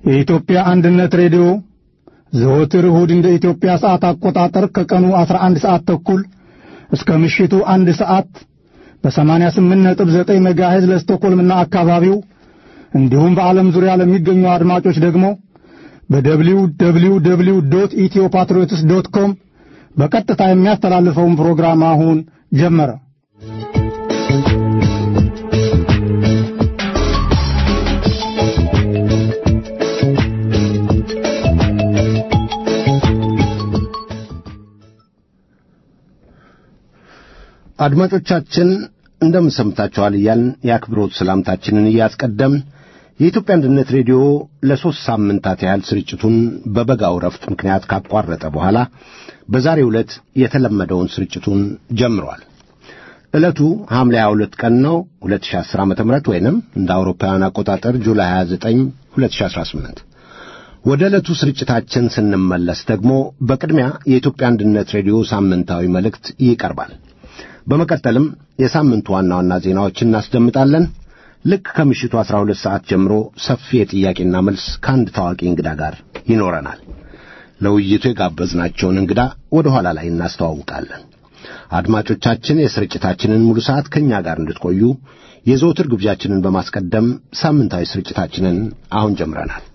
የኢትዮጵያ አንድነት ሬዲዮ ዘወትር እሁድ እንደ ኢትዮጵያ ሰዓት አቆጣጠር ከቀኑ 11 ሰዓት ተኩል እስከ ምሽቱ አንድ ሰዓት በ88.9 ሜጋሄዝ ለስቶኮልምና አካባቢው እንዲሁም በዓለም ዙሪያ ለሚገኙ አድማጮች ደግሞ በደብሊው ደብሊው ደብሊው ዶት ኢትዮ ፓትሪዮትስ ዶት ኮም በቀጥታ የሚያስተላልፈውን ፕሮግራም አሁን ጀመረ። አድማጮቻችን እንደምን ሰምታችኋል እያልን የአክብሮት ሰላምታችንን እያስቀደምን የኢትዮጵያ አንድነት ሬዲዮ ለሦስት ሳምንታት ያህል ስርጭቱን በበጋው ረፍት ምክንያት ካቋረጠ በኋላ በዛሬው ዕለት የተለመደውን ስርጭቱን ጀምሯል። ዕለቱ ሐምሌ 22 ቀን ነው 2010 ዓ ም ወይንም እንደ አውሮፓውያን አቆጣጠር ጁላይ 29 2018 ወደ ዕለቱ ስርጭታችን ስንመለስ ደግሞ በቅድሚያ የኢትዮጵያ አንድነት ሬዲዮ ሳምንታዊ መልእክት ይቀርባል። በመቀጠልም የሳምንቱ ዋና ዋና ዜናዎችን እናስደምጣለን። ልክ ከምሽቱ 12 ሰዓት ጀምሮ ሰፊ የጥያቄና መልስ ከአንድ ታዋቂ እንግዳ ጋር ይኖረናል። ለውይይቱ የጋበዝናቸውን እንግዳ ወደ ኋላ ላይ እናስተዋውቃለን። አድማጮቻችን የስርጭታችንን ሙሉ ሰዓት ከእኛ ጋር እንድትቆዩ የዘውትር ግብዣችንን በማስቀደም ሳምንታዊ ስርጭታችንን አሁን ጀምረናል።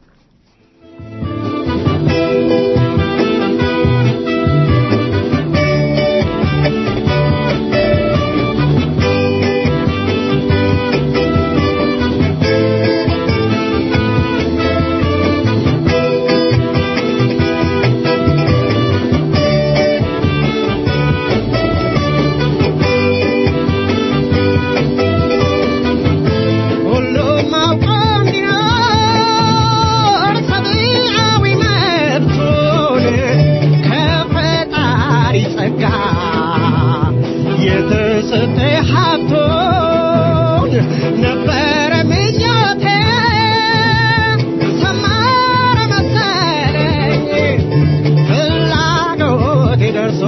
ሁሉም አውቆ እንዲኖር ሰብዓዊ መብቱን ከፈጣሪ ጸጋ የተሰጠ ሀብቱን ነበረ ምኞቴ ሰመረ መሰለኝ ፍላጎቴ ደርሶ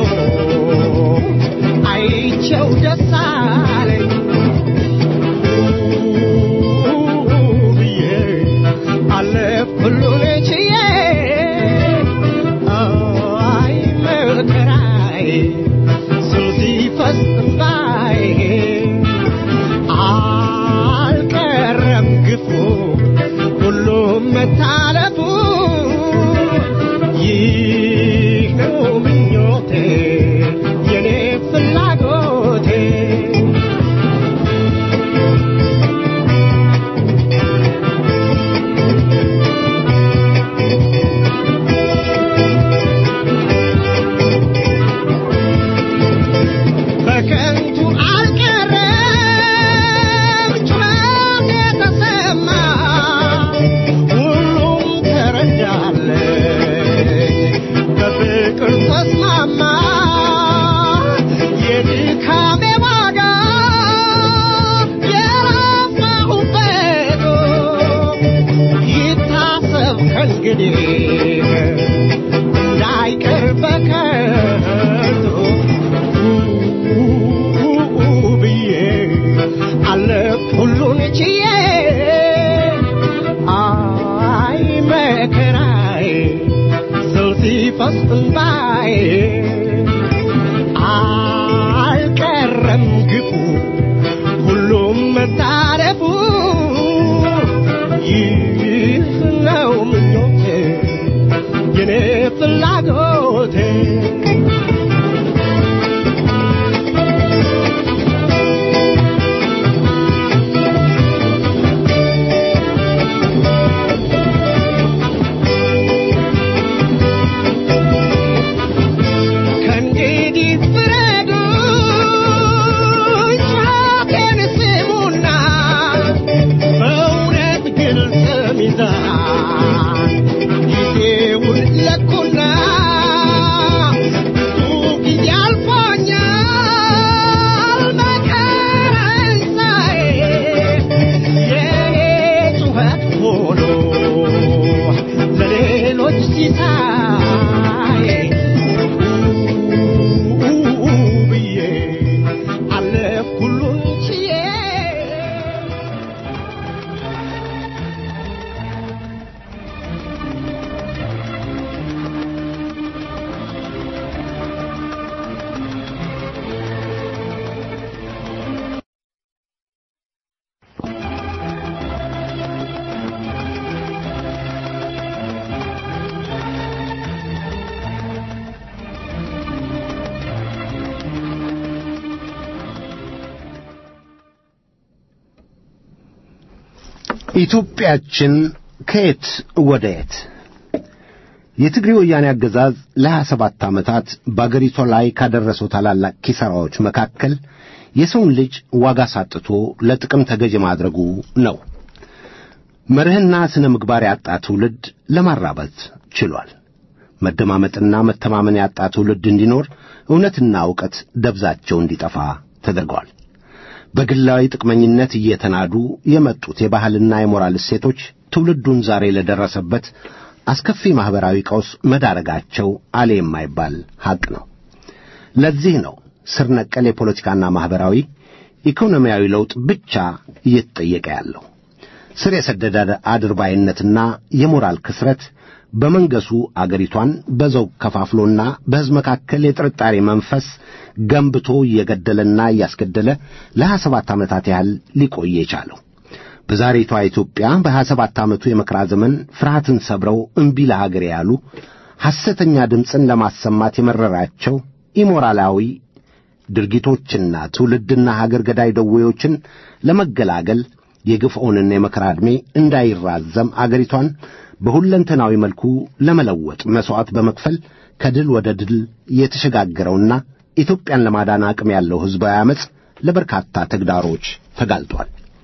አይቼው ደስ አለኝ ብዬ አለፍ ሁሉን ችዬ አይ መከራዬ ስም ሲፈስ እምባዬ አልቀረም ግፉ ሁሉም መታለፉ ይህ ነው ምኞቴ የኔ ፍላጎቴ በከንቱ አልቀረም ጩኸት የተሰማ ሁሉም ተረዳለኝ በፍቅር ተስማማ የድካሜ ዋጋ የለፋሁበት ይታሰብ ከእንግዲህ እንዳይቀር በከንቱ ብዬ አለፍ ሁሉን ችዬ አይ መከራዬ ስል ሲፈስ እንባዬ አልቀረም ግፉ ሁሉም መታረፉ ይህ ነው ምኞቴ የኔ ፍላጎቴ ከእንግዲህ ፍረዱ ኢትዮጵያችን ከየት ወደ የት? የትግሬ ወያኔ አገዛዝ ለሀያ ሰባት ዓመታት በአገሪቷ ላይ ካደረሰው ታላላቅ ኪሳራዎች መካከል የሰውን ልጅ ዋጋ ሳጥቶ ለጥቅም ተገዥ ማድረጉ ነው። መርህና ስነ ምግባር ያጣ ትውልድ ለማራበት ችሏል። መደማመጥና መተማመን ያጣ ትውልድ እንዲኖር እውነትና ዕውቀት ደብዛቸው እንዲጠፋ ተደርገዋል። በግላዊ ጥቅመኝነት እየተናዱ የመጡት የባህልና የሞራል እሴቶች ትውልዱን ዛሬ ለደረሰበት አስከፊ ማኅበራዊ ቀውስ መዳረጋቸው አሌ የማይባል ሐቅ ነው። ለዚህ ነው ስር ነቀል የፖለቲካና ማኅበራዊ ኢኮኖሚያዊ ለውጥ ብቻ እየተጠየቀ ያለው። ስር የሰደደ አድርባይነትና የሞራል ክስረት በመንገሱ አገሪቷን በዘውግ ከፋፍሎና በሕዝብ መካከል የጥርጣሬ መንፈስ ገንብቶ እየገደለና እያስገደለ ለሀያ ሰባት ዓመታት ያህል ሊቆይ የቻለው በዛሬቷ ኢትዮጵያ በሀያ ሰባት ዓመቱ የመከራ ዘመን ፍርሃትን ሰብረው እምቢ ለሀገር ያሉ ሐሰተኛ ድምፅን ለማሰማት የመረራቸው ኢሞራላዊ ድርጊቶችና ትውልድና ሀገር ገዳይ ደዌዎችን ለመገላገል የግፍዖንና የመከራ ዕድሜ እንዳይራዘም አገሪቷን በሁለንተናዊ መልኩ ለመለወጥ መሥዋዕት በመክፈል ከድል ወደ ድል የተሸጋገረውና ኢትዮጵያን ለማዳን አቅም ያለው ሕዝባዊ ዓመፅ ለበርካታ ተግዳሮች ተጋልጧል።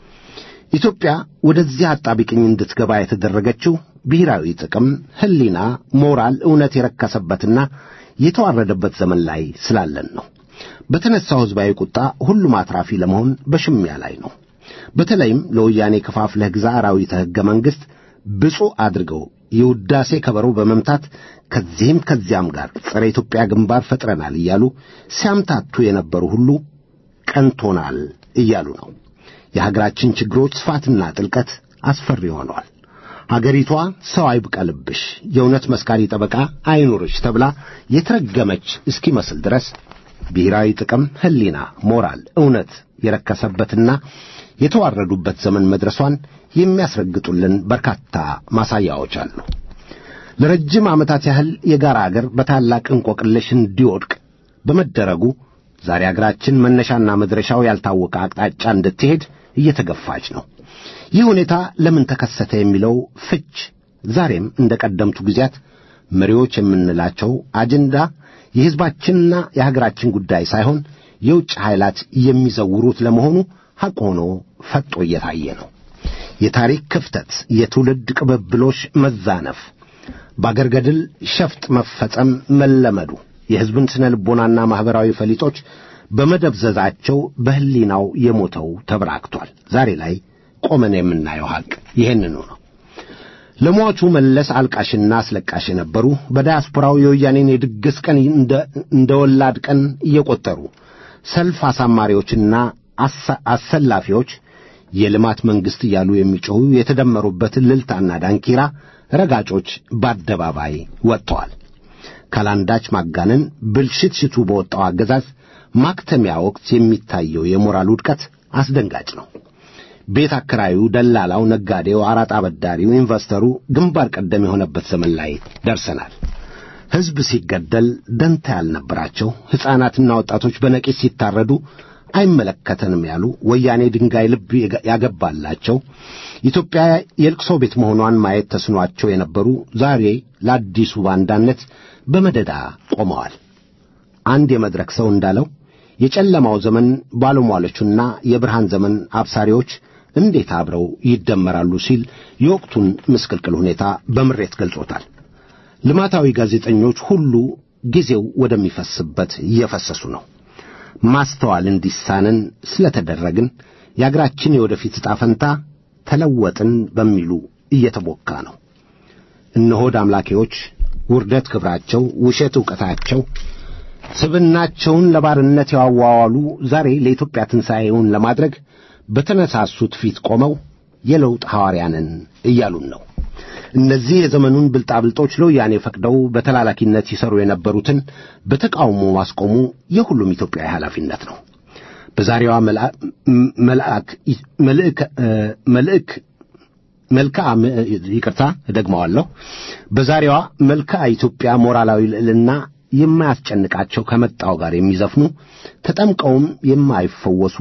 ኢትዮጵያ ወደዚህ አጣቢቅኝ እንድትገባ የተደረገችው ብሔራዊ ጥቅም፣ ሕሊና፣ ሞራል፣ እውነት የረከሰበትና የተዋረደበት ዘመን ላይ ስላለን ነው። በተነሳው ሕዝባዊ ቁጣ ሁሉም አትራፊ ለመሆን በሽሚያ ላይ ነው። በተለይም ለወያኔ ከፋፍለህ ግዛ አራዊተ ሕገ መንግሥት ብፁዕ አድርገው የውዳሴ ከበሮ በመምታት ከዚህም ከዚያም ጋር ጸረ ኢትዮጵያ ግንባር ፈጥረናል እያሉ ሲያምታቱ የነበሩ ሁሉ ቀንቶናል እያሉ ነው። የሀገራችን ችግሮች ስፋትና ጥልቀት አስፈሪ ሆነዋል። አገሪቷ ሰው አይብቀልብሽ፣ የእውነት መስካሪ ጠበቃ አይኑርሽ ተብላ የተረገመች እስኪመስል ድረስ ብሔራዊ ጥቅም፣ ሕሊና፣ ሞራል፣ እውነት የረከሰበትና የተዋረዱበት ዘመን መድረሷን የሚያስረግጡልን በርካታ ማሳያዎች አሉ። ለረጅም ዓመታት ያህል የጋራ አገር በታላቅ እንቆቅልሽ እንዲወድቅ በመደረጉ ዛሬ አገራችን መነሻና መድረሻው ያልታወቀ አቅጣጫ እንድትሄድ እየተገፋች ነው። ይህ ሁኔታ ለምን ተከሰተ የሚለው ፍች ዛሬም እንደ ቀደምቱ ጊዜያት መሪዎች የምንላቸው አጀንዳ የሕዝባችንና የሀገራችን ጉዳይ ሳይሆን የውጭ ኃይላት የሚዘውሩት ለመሆኑ ሐቅ ሆኖ ፈጦ እየታየ ነው። የታሪክ ክፍተት፣ የትውልድ ቅብብሎሽ መዛነፍ፣ በአገር ገድል ሸፍጥ መፈጸም መለመዱ የሕዝብን ስነ ልቦናና ማኅበራዊ ፈሊጦች በመደብዘዛቸው በሕሊናው የሞተው ተበራክቷል። ዛሬ ላይ ቆመን የምናየው ሐቅ ይህንኑ ነው። ለሟቹ መለስ አልቃሽና አስለቃሽ የነበሩ በዳያስፖራው የወያኔን የድግስ ቀን እንደ ወላድ ቀን እየቆጠሩ ሰልፍ አሳማሪዎችና አሰላፊዎች የልማት መንግሥት እያሉ የሚጮኹ የተደመሩበት እልልታና ዳንኪራ ረጋጮች በአደባባይ ወጥተዋል። ካላንዳች ማጋነን ብልሽት ሽቱ በወጣው አገዛዝ ማክተሚያ ወቅት የሚታየው የሞራል ውድቀት አስደንጋጭ ነው። ቤት አከራዩ፣ ደላላው፣ ነጋዴው፣ አራጣ አበዳሪው፣ ኢንቨስተሩ ግንባር ቀደም የሆነበት ዘመን ላይ ደርሰናል። ሕዝብ ሲገደል ደንታ ያልነበራቸው ሕፃናትና ወጣቶች በነቂስ ሲታረዱ አይመለከተንም ያሉ ወያኔ ድንጋይ ልብ ያገባላቸው ኢትዮጵያ የልቅሶ ቤት መሆኗን ማየት ተስኗቸው የነበሩ ዛሬ ለአዲሱ ባንዳነት በመደዳ ቆመዋል። አንድ የመድረክ ሰው እንዳለው የጨለማው ዘመን ባለሟሎቹና የብርሃን ዘመን አብሳሪዎች እንዴት አብረው ይደመራሉ ሲል የወቅቱን ምስቅልቅል ሁኔታ በምሬት ገልጾታል። ልማታዊ ጋዜጠኞች ሁሉ ጊዜው ወደሚፈስበት እየፈሰሱ ነው። ማስተዋል እንዲሳነን ስለተደረግን የአገራችን የወደፊት ዕጣ ፈንታ ተለወጥን በሚሉ እየተቦካ ነው። እነሆድ አምላኪዎች ውርደት ክብራቸው፣ ውሸት ዕውቀታቸው፣ ስብናቸውን ለባርነት ያዋዋሉ ዛሬ ለኢትዮጵያ ትንሣኤውን ለማድረግ በተነሳሱት ፊት ቆመው የለውጥ ሐዋርያንን እያሉን ነው። እነዚህ የዘመኑን ብልጣብልጦች ለወያኔ ፈቅደው በተላላኪነት ይሰሩ የነበሩትን በተቃውሞ ማስቆሙ የሁሉም ኢትዮጵያዊ ኃላፊነት ነው። በዛሬዋ መልአክ መልእክ መልክዓ ይቅርታ እደግመዋለሁ። በዛሬዋ መልክዓ ኢትዮጵያ ሞራላዊ ልዕልና የማያስጨንቃቸው ከመጣው ጋር የሚዘፍኑ ተጠምቀውም የማይፈወሱ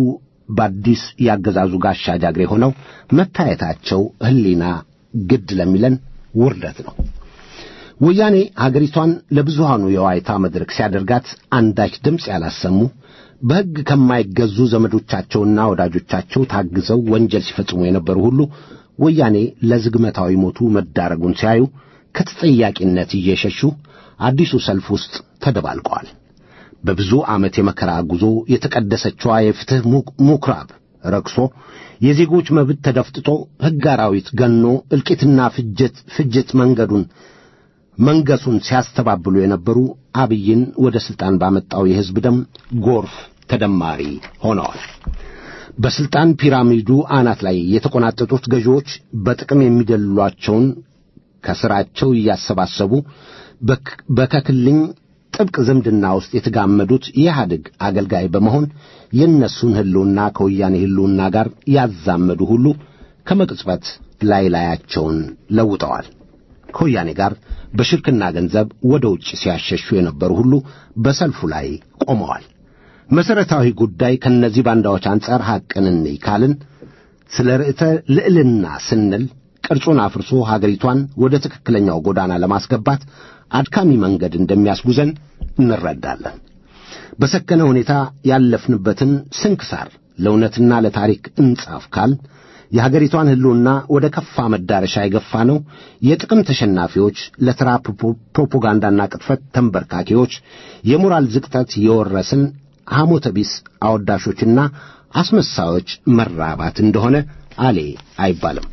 በአዲስ ያገዛዙ ጋሻ ጃግሬ ሆነው መታየታቸው ሕሊና ግድ ለሚለን ውርደት ነው። ወያኔ ሀገሪቷን ለብዙሃኑ የዋይታ መድረክ ሲያደርጋት አንዳች ድምፅ ያላሰሙ በሕግ ከማይገዙ ዘመዶቻቸውና ወዳጆቻቸው ታግዘው ወንጀል ሲፈጽሙ የነበሩ ሁሉ ወያኔ ለዝግመታዊ ሞቱ መዳረጉን ሲያዩ ከተጠያቂነት እየሸሹ አዲሱ ሰልፍ ውስጥ ተደባልቀዋል። በብዙ ዓመት የመከራ ጉዞ የተቀደሰችዋ የፍትሕ ምኵራብ ረክሶ የዜጎች መብት ተደፍጥጦ ሕግ አራዊት ገኖ እልቂትና ፍጅት ፍጅት መንገዱን መንገሱን ሲያስተባብሉ የነበሩ አብይን ወደ ሥልጣን ባመጣው የሕዝብ ደም ጎርፍ ተደማሪ ሆነዋል። በሥልጣን ፒራሚዱ አናት ላይ የተቆናጠጡት ገዢዎች በጥቅም የሚደልሏቸውን ከሥራቸው እያሰባሰቡ በከክልኝ ጥብቅ ዝምድና ውስጥ የተጋመዱት የኢህአዴግ አገልጋይ በመሆን የእነሱን ሕልውና ከወያኔ ሕልውና ጋር ያዛመዱ ሁሉ ከመቅጽበት ላይ ላያቸውን ለውጠዋል። ከወያኔ ጋር በሽርክና ገንዘብ ወደ ውጭ ሲያሸሹ የነበሩ ሁሉ በሰልፉ ላይ ቆመዋል። መሠረታዊ ጉዳይ ከእነዚህ ባንዳዎች አንጻር ሐቅን እንይ ካልን ስለ ርዕተ ልዕልና ስንል ቅርጹን አፍርሶ ሀገሪቷን ወደ ትክክለኛው ጎዳና ለማስገባት አድካሚ መንገድ እንደሚያስጉዘን እንረዳለን። በሰከነ ሁኔታ ያለፍንበትን ስንክሳር ለእውነትና ለታሪክ እንጻፍ ካል የሀገሪቷን ሕልውና ወደ ከፋ መዳረሻ የገፋ ነው የጥቅም ተሸናፊዎች፣ ለተራ ፕሮፓጋንዳና ቅጥፈት ተንበርካኪዎች፣ የሞራል ዝቅጠት የወረስን ሐሞተ ቢስ አወዳሾችና አስመሳዮች መራባት እንደሆነ አሌ አይባልም።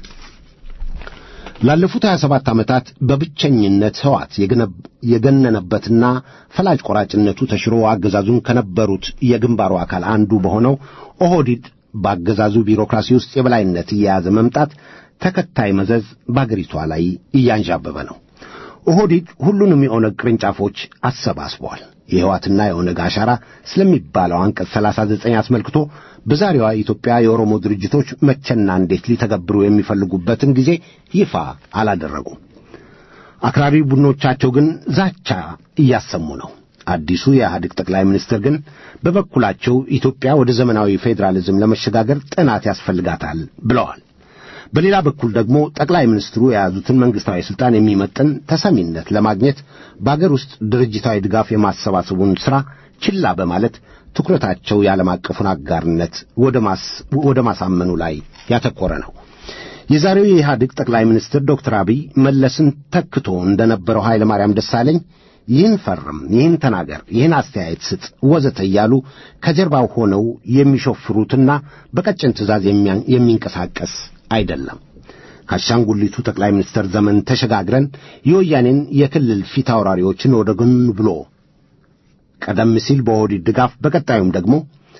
ላለፉት 27 ዓመታት በብቸኝነት ሕዋት የገነነበትና ፈላጭ ቆራጭነቱ ተሽሮ አገዛዙን ከነበሩት የግንባሩ አካል አንዱ በሆነው ኦህዲድ በአገዛዙ ቢሮክራሲ ውስጥ የበላይነት እየያዘ መምጣት ተከታይ መዘዝ በአገሪቷ ላይ እያንዣበበ ነው። ኦህዲድ ሁሉንም የኦነግ ቅርንጫፎች አሰባስበዋል። የሕዋትና የኦነግ አሻራ ስለሚባለው አንቀጽ 39 አስመልክቶ በዛሬዋ ኢትዮጵያ የኦሮሞ ድርጅቶች መቼና እንዴት ሊተገብሩ የሚፈልጉበትን ጊዜ ይፋ አላደረጉም። አክራሪ ቡድኖቻቸው ግን ዛቻ እያሰሙ ነው። አዲሱ የኢህአዴግ ጠቅላይ ሚኒስትር ግን በበኩላቸው ኢትዮጵያ ወደ ዘመናዊ ፌዴራሊዝም ለመሸጋገር ጥናት ያስፈልጋታል ብለዋል። በሌላ በኩል ደግሞ ጠቅላይ ሚኒስትሩ የያዙትን መንግሥታዊ ሥልጣን የሚመጥን ተሰሚነት ለማግኘት በአገር ውስጥ ድርጅታዊ ድጋፍ የማሰባሰቡን ሥራ ችላ በማለት ትኩረታቸው የዓለም አቀፉን አጋርነት ወደ ማሳመኑ ላይ ያተኮረ ነው። የዛሬው የኢህአዴግ ጠቅላይ ሚኒስትር ዶክተር አብይ መለስን ተክቶ እንደነበረው ኃይለ ማርያም ደሳለኝ ይህን ፈርም፣ ይህን ተናገር፣ ይህን አስተያየት ስጥ ወዘተ እያሉ ከጀርባው ሆነው የሚሾፍሩትና በቀጭን ትእዛዝ የሚንቀሳቀስ አይደለም። ከአሻንጉሊቱ ጠቅላይ ሚኒስትር ዘመን ተሸጋግረን የወያኔን የክልል ፊት አውራሪዎችን ወደ ጎን ብሎ ቀደም ሲል በኦህዴድ ድጋፍ በቀጣዩም ደግሞ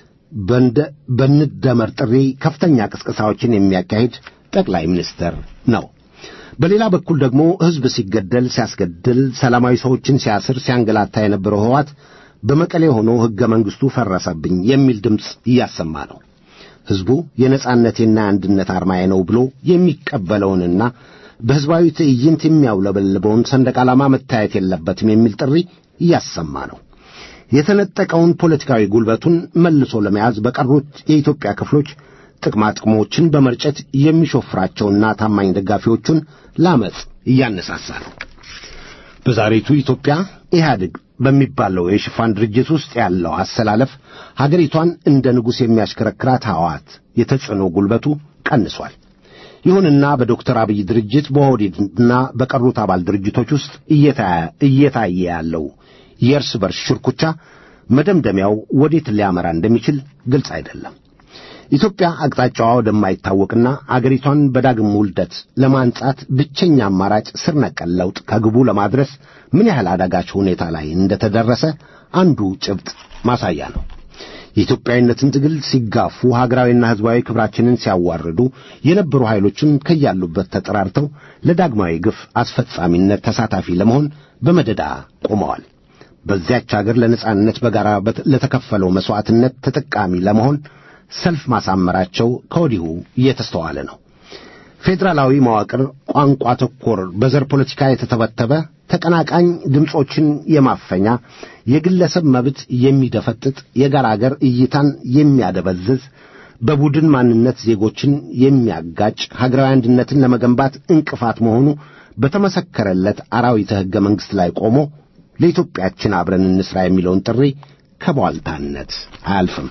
በንደመር ጥሪ ከፍተኛ ቅስቀሳዎችን የሚያካሂድ ጠቅላይ ሚኒስትር ነው። በሌላ በኩል ደግሞ ሕዝብ ሲገደል፣ ሲያስገድል፣ ሰላማዊ ሰዎችን ሲያስር፣ ሲያንገላታ የነበረው ሕወሓት በመቀሌ ሆኖ ሕገ መንግሥቱ ፈረሰብኝ የሚል ድምፅ እያሰማ ነው። ሕዝቡ የነጻነቴና የአንድነት አርማዬ ነው ብሎ የሚቀበለውንና በሕዝባዊ ትዕይንት የሚያውለበልበውን ሰንደቅ ዓላማ መታየት የለበትም የሚል ጥሪ እያሰማ ነው። የተነጠቀውን ፖለቲካዊ ጉልበቱን መልሶ ለመያዝ በቀሩት የኢትዮጵያ ክፍሎች ጥቅማ ጥቅሞችን በመርጨት የሚሾፍራቸውና ታማኝ ደጋፊዎቹን ለአመፅ እያነሳሳ ነው። በዛሬቱ ኢትዮጵያ ኢህአዴግ በሚባለው የሽፋን ድርጅት ውስጥ ያለው አሰላለፍ ሀገሪቷን እንደ ንጉሥ የሚያሽከረክራት ሕወሓት የተጽዕኖ ጉልበቱ ቀንሷል። ይሁንና በዶክተር አብይ ድርጅት በኦህዴድና በቀሩት አባል ድርጅቶች ውስጥ እየታየ ያለው የእርስ በርስ ሽርኩቻ መደምደሚያው ወዴት ሊያመራ እንደሚችል ግልጽ አይደለም። ኢትዮጵያ አቅጣጫዋ ወደማይታወቅና አገሪቷን በዳግም ውልደት ለማንጻት ብቸኛ አማራጭ ስር ነቀል ለውጥ ከግቡ ለማድረስ ምን ያህል አዳጋች ሁኔታ ላይ እንደተደረሰ አንዱ ጭብጥ ማሳያ ነው። የኢትዮጵያዊነትን ትግል ሲጋፉ ሀገራዊና ሕዝባዊ ክብራችንን ሲያዋርዱ የነበሩ ኃይሎችም ከያሉበት ተጠራርተው ለዳግማዊ ግፍ አስፈጻሚነት ተሳታፊ ለመሆን በመደዳ ቆመዋል። በዚያች አገር ለነጻነት በጋራ ለተከፈለው መሥዋዕትነት ተጠቃሚ ለመሆን ሰልፍ ማሳመራቸው ከወዲሁ እየተስተዋለ ነው። ፌዴራላዊ መዋቅር ቋንቋ ተኮር በዘር ፖለቲካ የተተበተበ ተቀናቃኝ ድምፆችን የማፈኛ የግለሰብ መብት የሚደፈጥጥ የጋራ አገር እይታን የሚያደበዝዝ በቡድን ማንነት ዜጎችን የሚያጋጭ ሀገራዊ አንድነትን ለመገንባት እንቅፋት መሆኑ በተመሰከረለት አራዊተ ሕገ መንግሥት ላይ ቆሞ ለኢትዮጵያችን አብረን እንስራ የሚለውን ጥሪ ከቧልታነት አያልፍም።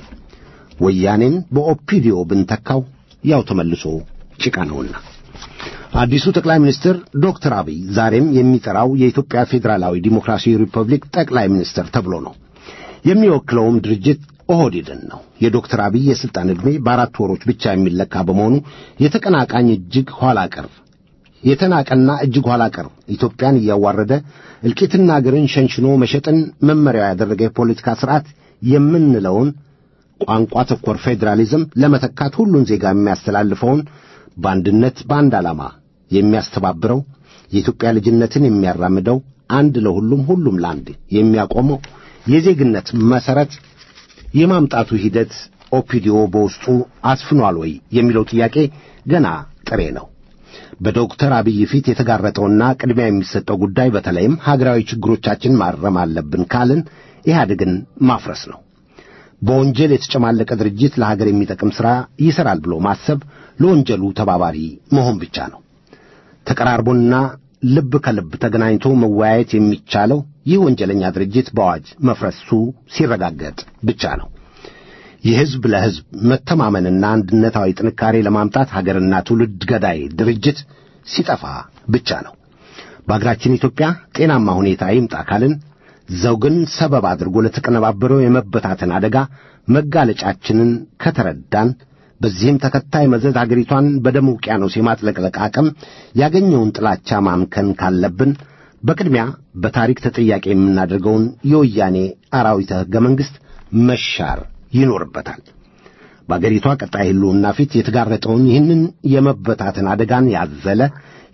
ወያኔን በኦፒዲዮ ብንተካው ያው ተመልሶ ጭቃ ነውና። አዲሱ ጠቅላይ ሚኒስትር ዶክተር አብይ ዛሬም የሚጠራው የኢትዮጵያ ፌዴራላዊ ዲሞክራሲያዊ ሪፐብሊክ ጠቅላይ ሚኒስትር ተብሎ ነው። የሚወክለውም ድርጅት ኦህዴድን ነው። የዶክተር አብይ የሥልጣን ዕድሜ በአራት ወሮች ብቻ የሚለካ በመሆኑ የተቀናቃኝ እጅግ ኋላ ቀር የተናቀና እጅግ ኋላ ቀር ኢትዮጵያን እያዋረደ እልቂትና አገርን ሸንሽኖ መሸጥን መመሪያው ያደረገ የፖለቲካ ሥርዓት የምንለውን ቋንቋ ተኮር ፌዴራሊዝም ለመተካት ሁሉን ዜጋ የሚያስተላልፈውን በአንድነት በአንድ ዓላማ የሚያስተባብረው የኢትዮጵያ ልጅነትን የሚያራምደው አንድ ለሁሉም ሁሉም ለአንድ የሚያቆመው የዜግነት መሠረት የማምጣቱ ሂደት ኦፒዲዮ በውስጡ አስፍኗል ወይ የሚለው ጥያቄ ገና ጥሬ ነው። በዶክተር አብይ ፊት የተጋረጠውና ቅድሚያ የሚሰጠው ጉዳይ በተለይም ሀገራዊ ችግሮቻችን ማረም አለብን ካልን ኢህአዴግን ማፍረስ ነው። በወንጀል የተጨማለቀ ድርጅት ለሀገር የሚጠቅም ሥራ ይሠራል ብሎ ማሰብ ለወንጀሉ ተባባሪ መሆን ብቻ ነው። ተቀራርቦና ልብ ከልብ ተገናኝቶ መወያየት የሚቻለው ይህ ወንጀለኛ ድርጅት በአዋጅ መፍረሱ ሲረጋገጥ ብቻ ነው። የሕዝብ ለሕዝብ መተማመንና አንድነታዊ ጥንካሬ ለማምጣት ሀገርና ትውልድ ገዳይ ድርጅት ሲጠፋ ብቻ ነው። በአገራችን ኢትዮጵያ ጤናማ ሁኔታ ይምጣ ካልን ዘውግን ሰበብ አድርጎ ለተቀነባበረው የመበታተን አደጋ መጋለጫችንን ከተረዳን በዚህም ተከታይ መዘዝ አገሪቷን በደም ውቅያኖስ የማጥለቅለቅ አቅም ያገኘውን ጥላቻ ማምከን ካለብን በቅድሚያ በታሪክ ተጠያቂ የምናደርገውን የወያኔ አራዊተ ሕገ መንግሥት መሻር ይኖርበታል። በአገሪቷ ቀጣይ ሕልውና ፊት የተጋረጠውን ይህንን የመበታተን አደጋን ያዘለ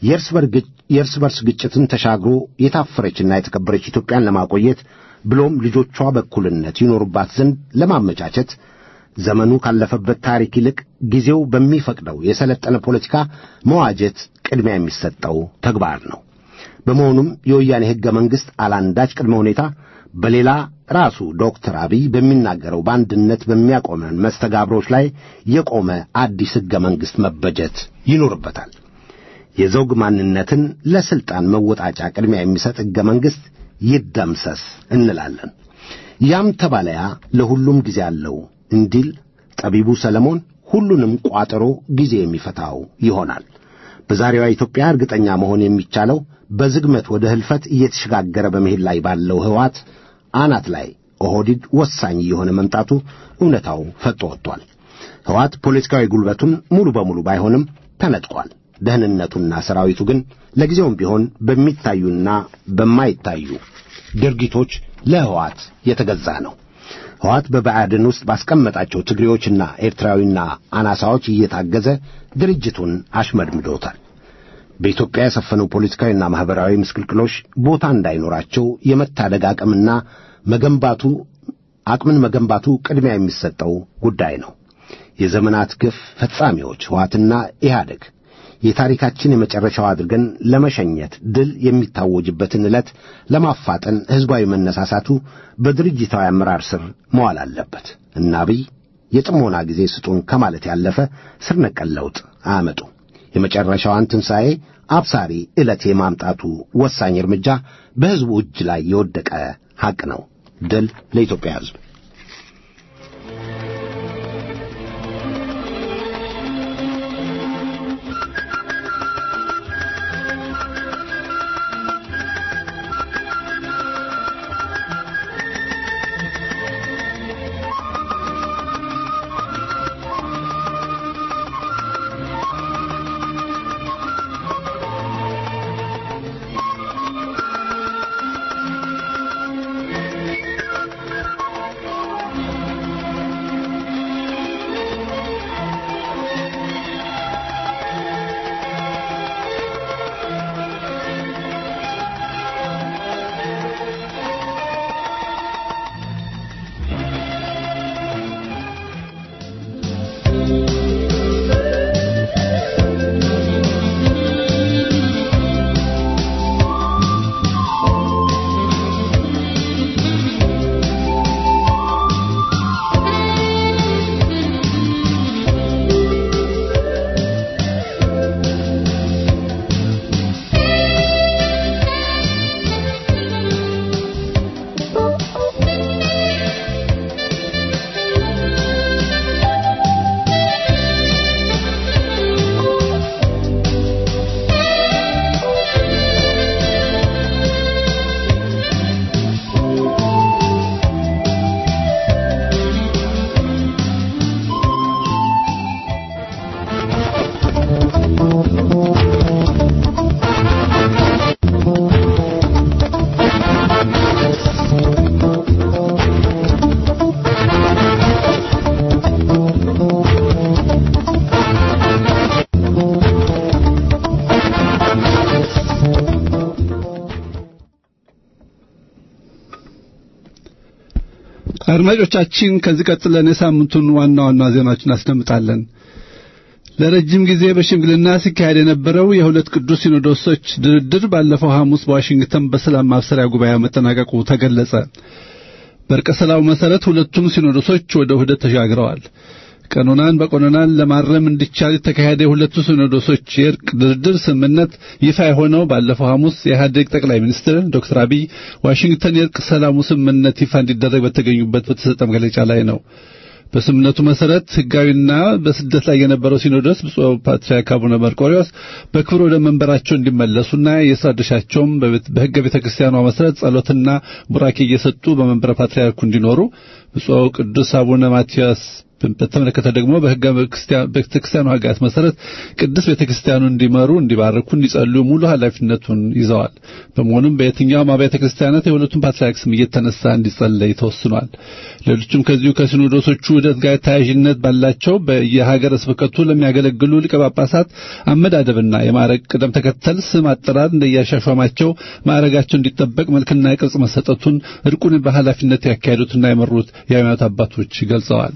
የእርስ በርስ ግጭትን ተሻግሮ የታፈረችና የተከበረች ኢትዮጵያን ለማቆየት ብሎም ልጆቿ በእኩልነት ይኖሩባት ዘንድ ለማመቻቸት ዘመኑ ካለፈበት ታሪክ ይልቅ ጊዜው በሚፈቅደው የሰለጠነ ፖለቲካ መዋጀት ቅድሚያ የሚሰጠው ተግባር ነው። በመሆኑም የወያኔ ሕገ መንግሥት አላንዳች ቅድመ ሁኔታ በሌላ ራሱ ዶክተር አብይ በሚናገረው በአንድነት በሚያቆመን መስተጋብሮች ላይ የቆመ አዲስ ሕገ መንግሥት መበጀት ይኖርበታል። የዘውግ ማንነትን ለሥልጣን መወጣጫ ቅድሚያ የሚሰጥ ሕገ መንግሥት ይደምሰስ እንላለን። ያም ተባለያ ለሁሉም ጊዜ አለው እንዲል ጠቢቡ ሰለሞን ሁሉንም ቋጠሮ ጊዜ የሚፈታው ይሆናል። በዛሬዋ ኢትዮጵያ እርግጠኛ መሆን የሚቻለው በዝግመት ወደ ሕልፈት እየተሸጋገረ በመሄድ ላይ ባለው ሕወሓት አናት ላይ ኦህዴድ ወሳኝ እየሆነ መምጣቱ እውነታው ፈጦ ወጥቷል። ሕወሓት ፖለቲካዊ ጉልበቱን ሙሉ በሙሉ ባይሆንም ተነጥቋል። ደህንነቱና ሰራዊቱ ግን ለጊዜውም ቢሆን በሚታዩና በማይታዩ ድርጊቶች ለሕወሓት የተገዛ ነው። ሕወሓት በብአዴን ውስጥ ባስቀመጣቸው ትግሬዎችና ኤርትራዊና አናሳዎች እየታገዘ ድርጅቱን አሽመድምዶታል። በኢትዮጵያ የሰፈነው ፖለቲካዊና ማኅበራዊ ምስቅልቅሎች ቦታ እንዳይኖራቸው የመታደግ አቅምና መገንባቱ አቅምን መገንባቱ ቅድሚያ የሚሰጠው ጉዳይ ነው። የዘመናት ግፍ ፈጻሚዎች ሕወሓትና ኢህአደግ የታሪካችን የመጨረሻው አድርገን ለመሸኘት ድል የሚታወጅበትን ዕለት ለማፋጠን ሕዝባዊ መነሳሳቱ በድርጅታዊ አመራር ስር መዋል አለበት እና አብይ የጥሞና ጊዜ ስጡን ከማለት ያለፈ ስር ነቀል ለውጥ አያመጡ። የመጨረሻዋን ትንሣኤ አብሳሪ ዕለት የማምጣቱ ወሳኝ እርምጃ በሕዝቡ እጅ ላይ የወደቀ ሐቅ ነው። ድል ለኢትዮጵያ ሕዝብ። አድማጮቻችን ከዚህ ቀጥለን የሳምንቱን ዋና ዋና ዜናዎችን እናስደምጣለን። ለረጅም ጊዜ በሽምግልና ሲካሄድ የነበረው የሁለት ቅዱስ ሲኖዶሶች ድርድር ባለፈው ሐሙስ በዋሽንግተን በሰላም ማብሰሪያ ጉባኤ መጠናቀቁ ተገለጸ። በእርቀ ሰላሙ መሠረት ሁለቱም ሲኖዶሶች ወደ ውህደት ተሻግረዋል። ቀኖናን በቀኖናን ለማረም እንዲቻል የተካሄደ የሁለቱ ሲኖዶሶች የእርቅ ድርድር ስምምነት ይፋ የሆነው ባለፈው ሐሙስ የኢህአዴግ ጠቅላይ ሚኒስትር ዶክተር አብይ ዋሽንግተን የእርቅ ሰላሙ ስምምነት ይፋ እንዲደረግ በተገኙበት በተሰጠ መግለጫ ላይ ነው። በስምምነቱ መሰረት ሕጋዊና በስደት ላይ የነበረው ሲኖዶስ ብፁዕ ፓትርያርክ አቡነ መርቆሪዎስ በክብር ወደ መንበራቸው እንዲመለሱና የሥራ ድርሻቸውም በሕገ ቤተ ክርስቲያኗ መሰረት ጸሎትና ቡራኬ እየሰጡ በመንበረ ፓትርያርኩ እንዲኖሩ ብፁዕ ቅዱስ አቡነ ማትያስ በተመለከተ ደግሞ በሕገ ቤተክርስቲያኑ ሕግጋት መሰረት ቅዱስ ቤተክርስቲያኑ እንዲመሩ፣ እንዲባርኩ፣ እንዲጸልዩ ሙሉ ኃላፊነቱን ይዘዋል። በመሆኑም በየትኛውም አብያተ ክርስቲያናት የሁለቱም ፓትርያርክ ስም እየተነሳ እንዲጸለይ ተወስኗል። ሌሎችም ከዚሁ ከሲኖዶሶቹ ውህደት ጋር ተያያዥነት ባላቸው በየሀገረ ስብከቱ ለሚያገለግሉ ሊቀ ጳጳሳት አመዳደብና የማዕረግ ቅደም ተከተል ስም አጠራር እንደያሻሿማቸው ማዕረጋቸው እንዲጠበቅ መልክና ቅርጽ መሰጠቱን እርቁን በኃላፊነት ያካሄዱትና የመሩት የሃይማኖት አባቶች ገልጸዋል።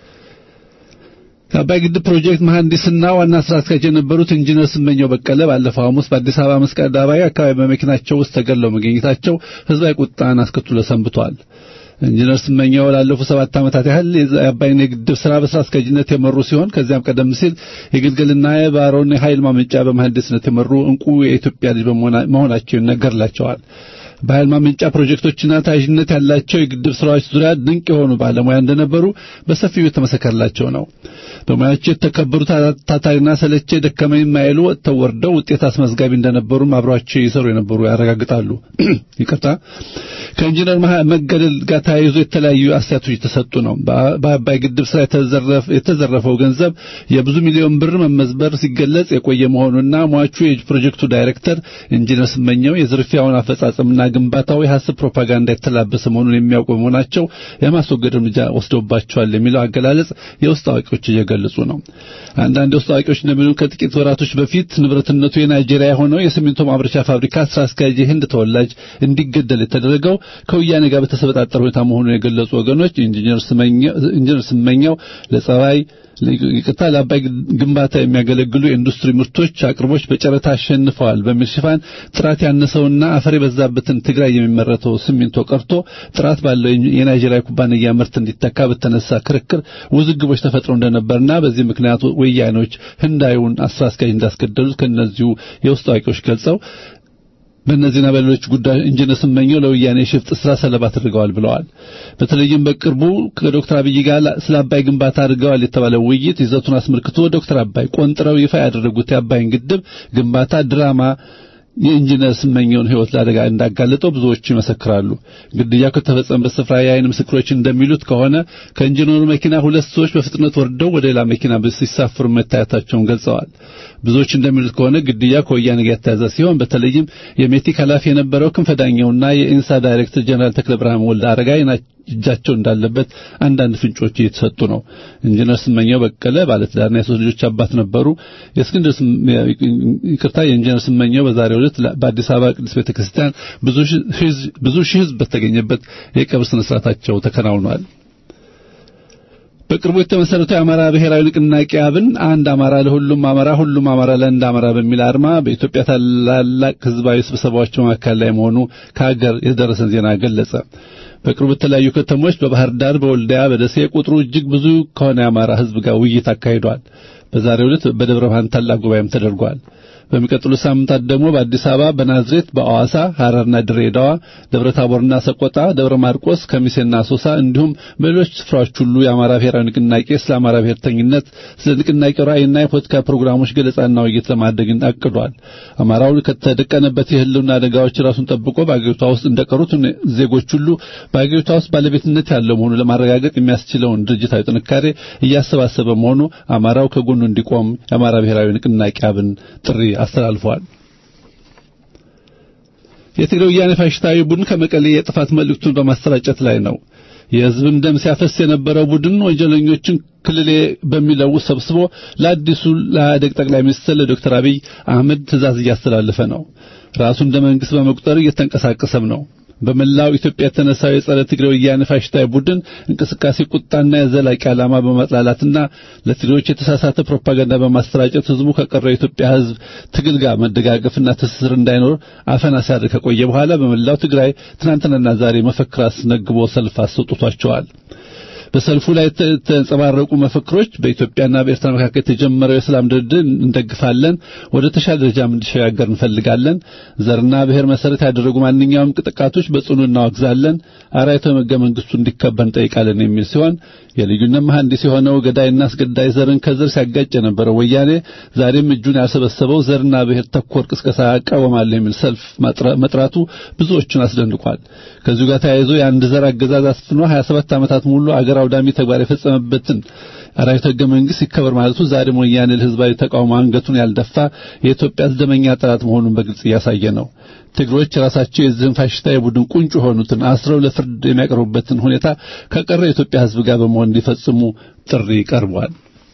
የአባይ ግድብ ፕሮጀክት መሐንዲስና ዋና ስራ አስኪያጅ የነበሩት ኢንጂነር ስመኘው በቀለ ባለፈው ሐሙስ በአዲስ አበባ መስቀል አደባባይ አካባቢ በመኪናቸው ውስጥ ተገድለው መገኘታቸው ሕዝባዊ ቁጣን አስከትሎ ሰንብቷል። ኢንጂነር ስመኘው ላለፉት ሰባት ዓመታት ያህል የአባይን የግድብ ስራ በስራ አስኪያጅነት የመሩ ሲሆን ከዚያም ቀደም ሲል የግልገልና የባሮን የኃይል ማመንጫ በመሐንዲስነት የመሩ እንቁ የኢትዮጵያ ልጅ መሆናቸው ይነገርላቸዋል። በኃይል ማመንጫ ፕሮጀክቶችና ተያያዥነት ያላቸው የግድብ ስራዎች ዙሪያ ድንቅ የሆኑ ባለሙያ እንደነበሩ በሰፊው የተመሰከረላቸው ነው። በሙያቸው የተከበሩ ታታሪና ሰለቼ ደከመኝ የማይሉ ወጥተው ወርደው ውጤት አስመዝጋቢ እንደነበሩም አብረዋቸው ይሰሩ የነበሩ ያረጋግጣሉ። ይቅርታ። ከኢንጂነር መገደል ጋር ተያይዞ የተለያዩ አስተያየቶች የተሰጡ ነው። በአባይ ግድብ ስራ የተዘረፈው ገንዘብ የብዙ ሚሊዮን ብር መመዝበር ሲገለጽ የቆየ መሆኑና ሟቹ የፕሮጀክቱ ዳይሬክተር ኢንጂነር ስመኘው የዝርፊያውን አፈጻጸምና ግንባታው የሐሰት ፕሮፓጋንዳ የተላበሰ መሆኑን የሚያውቁ በመሆናቸው የማስወገድ እርምጃ ወስዶባቸዋል የሚለው አገላለጽ የውስጥ አዋቂዎች እየገለጹ ነው። አንዳንድ የውስጥ አዋቂዎች እንደሚሉ ከጥቂት ወራቶች በፊት ንብረትነቱ የናይጄሪያ የሆነው የሲሚንቶ ማምረቻ ፋብሪካ ስራ አስኪያጅ የህንድ ተወላጅ እንዲገደል የተደረገው ከወያኔ ጋር በተሰበጣጠረ ሁኔታ መሆኑን የገለጹ ወገኖች ኢንጂነር ስመኘው ለጸባይ ይቅርታ ለአባይ ግንባታ የሚያገለግሉ የኢንዱስትሪ ምርቶች አቅርቦች በጨረታ አሸንፈዋል በሚል ሽፋን ጥራት ያነሰውና አፈር የበዛበትን ትግራይ የሚመረተው ሲሚንቶ ቀርቶ ጥራት ባለው የናይጄሪያ ኩባንያ ምርት እንዲተካ በተነሳ ክርክር ውዝግቦች ተፈጥረው እንደነበርና በዚህ ምክንያት ወያኔዎች ህንዳዩን አስራ አስኪያጅ እንዳስገደሉት ከእነዚሁ የውስጥ አዋቂዎች ገልጸው በእነዚህና በሌሎች ጉዳዮች ኢንጂነር ስመኘው ለወያኔ ሽፍጥ ስራ ሰለባ አድርገዋል ብለዋል። በተለይም በቅርቡ ከዶክተር አብይ ጋር ስለ አባይ ግንባታ አድርገዋል የተባለው ውይይት ይዘቱን አስመልክቶ ዶክተር አባይ ቆንጥረው ይፋ ያደረጉት የአባይን ግድብ ግንባታ ድራማ የኢንጂነር ስመኘውን ህይወት ለአደጋ እንዳጋለጠው ብዙዎቹ ይመሰክራሉ። ግድያው ከተፈጸመበት ስፍራ የዓይን ምስክሮች እንደሚሉት ከሆነ ከኢንጂነሩ መኪና ሁለት ሰዎች በፍጥነት ወርደው ወደ ሌላ መኪና ሲሳፍሩ መታየታቸውን ገልጸዋል። ብዙዎች እንደሚሉት ከሆነ ግድያ ከወያኔ ጋር የተያዘ ሲሆን በተለይም የሜቲክ ኃላፊ የነበረው ክንፈዳኛውና የኢንሳ ዳይሬክተር ጀነራል ተክለ ብርሃን ወልደ አረጋይ እጃቸው እንዳለበት አንዳንድ ፍንጮች እየተሰጡ ነው። ኢንጂነር ስመኘው በቀለ ባለትዳርና የሶስት ልጆች አባት ነበሩ። የእስክንድር ይቅርታ የኢንጂነር ስመኘው በዛሬው ዕለት በአዲስ አበባ ቅዱስ ቤተክርስቲያን ብዙ ሺህ ህዝብ በተገኘበት የቀብር ስነ ስርዓታቸው ተከናውኗል። በቅርቡ የተመሰረተው የአማራ ብሔራዊ ንቅናቄ አብን አንድ አማራ ለሁሉም አማራ ሁሉም አማራ ለአንድ አማራ በሚል አርማ በኢትዮጵያ ታላላቅ ህዝባዊ ስብሰባዎች መካከል ላይ መሆኑ ከሀገር የደረሰን ዜና ገለጸ። በቅርቡ የተለያዩ ከተሞች በባህር ዳር፣ በወልዲያ፣ በደሴ ቁጥሩ እጅግ ብዙ ከሆነ የአማራ ህዝብ ጋር ውይይት አካሂዷል። በዛሬው ዕለት በደብረ ብርሃን ታላቅ ጉባኤም ተደርጓል። በሚቀጥሉት ሳምንታት ደግሞ በአዲስ አበባ፣ በናዝሬት፣ በአዋሳ፣ ሐረርና ድሬዳዋ፣ ደብረ ታቦርና ሰቆጣ፣ ደብረ ማርቆስ፣ ከሚሴና አሶሳ እንዲሁም በሌሎች ስፍራዎች ሁሉ የአማራ ብሔራዊ ንቅናቄ ስለ አማራ ብሔርተኝነት፣ ስለ ንቅናቄው ራዕይና የፖለቲካ ፕሮግራሞች ገለጻና ውይይት ለማድረግ አቅዷል። አማራው ከተደቀነበት የህልውና አደጋዎች ራሱን ጠብቆ በአገሪቷ ውስጥ እንደቀሩት ዜጎች ሁሉ በአገሪቷ ውስጥ ባለቤትነት ያለው መሆኑ ለማረጋገጥ የሚያስችለውን ድርጅታዊ ጥንካሬ እያሰባሰበ መሆኑ አማራው ከጎኑ እንዲቆም የአማራ ብሔራዊ ንቅናቄ አብን ጥሪ አስተላልፈዋል። የትግራይ ወያኔ ፋሽስታዊ ቡድን ከመቀሌ የጥፋት መልእክቱን በማሰራጨት ላይ ነው። የህዝብን ደም ሲያፈስ የነበረው ቡድን ወንጀለኞችን ክልሌ በሚለው ሰብስቦ ለአዲሱ ለኢህአዴግ ጠቅላይ ሚኒስትር ለዶክተር አብይ አህመድ ትእዛዝ እያስተላለፈ ነው። ራሱ እንደ መንግስት በመቁጠር እየተንቀሳቀሰም ነው። በመላው ኢትዮጵያ የተነሳው የጸረ ትግሬ ወያኔ ፋሽስታዊ ቡድን እንቅስቃሴ ቁጣና የዘላቂ ዓላማ በማጥላላትና ለትግሬዎች የተሳሳተ ፕሮፓጋንዳ በማሰራጨት ህዝቡ ከቀረው የኢትዮጵያ ህዝብ ትግል ጋር መደጋገፍና ትስስር እንዳይኖር አፈና ሲያደርግ ከቆየ በኋላ በመላው ትግራይ ትናንትናና ዛሬ መፈክር አስነግቦ ሰልፍ አስወጥቷቸዋል። በሰልፉ ላይ የተንጸባረቁ መፈክሮች በኢትዮጵያና በኤርትራ መካከል የተጀመረው የሰላም ድርድር እንደግፋለን፣ ወደ ተሻለ ደረጃም እንዲሸጋገር እንፈልጋለን፣ ዘርና ብሔር መሰረት ያደረጉ ማንኛውም ጥቃቶች በጽኑ እናወግዛለን፣ አራዊታዊ ሕገ መንግስቱ እንዲከበር እንጠይቃለን የሚል ሲሆን የልዩነት መሐንዲስ የሆነው ገዳይና አስገዳይ ዘርን ከዘር ሲያጋጭ የነበረው ወያኔ ዛሬም እጁን ያሰበሰበው ዘርና ብሔር ተኮር ቅስቀሳ ያቃወማል የሚል ሰልፍ መጥራቱ ብዙዎቹን አስደንቋል። ከዚሁ ጋር ተያይዞ የአንድ ዘር አገዛዝ አስፍኖ 27 ዓመታት ሙሉ አገር አውዳሚ ተግባር የፈጸመበትን አራዊት ሕገ መንግስት ይከበር ማለቱ ዛሬም ወያኔ ለህዝባዊ ተቃውሞ አንገቱን ያልደፋ የኢትዮጵያ ደመኛ ጠላት መሆኑን በግልጽ እያሳየ ነው። ትግሮች ራሳቸው የዚህን ፋሽስታዊ ቡድን ቁንጮ የሆኑትን አስረው ለፍርድ የሚያቀርቡበትን ሁኔታ ከቀረ የኢትዮጵያ ህዝብ ጋር በመሆን እንዲፈጽሙ ጥሪ ቀርቧል።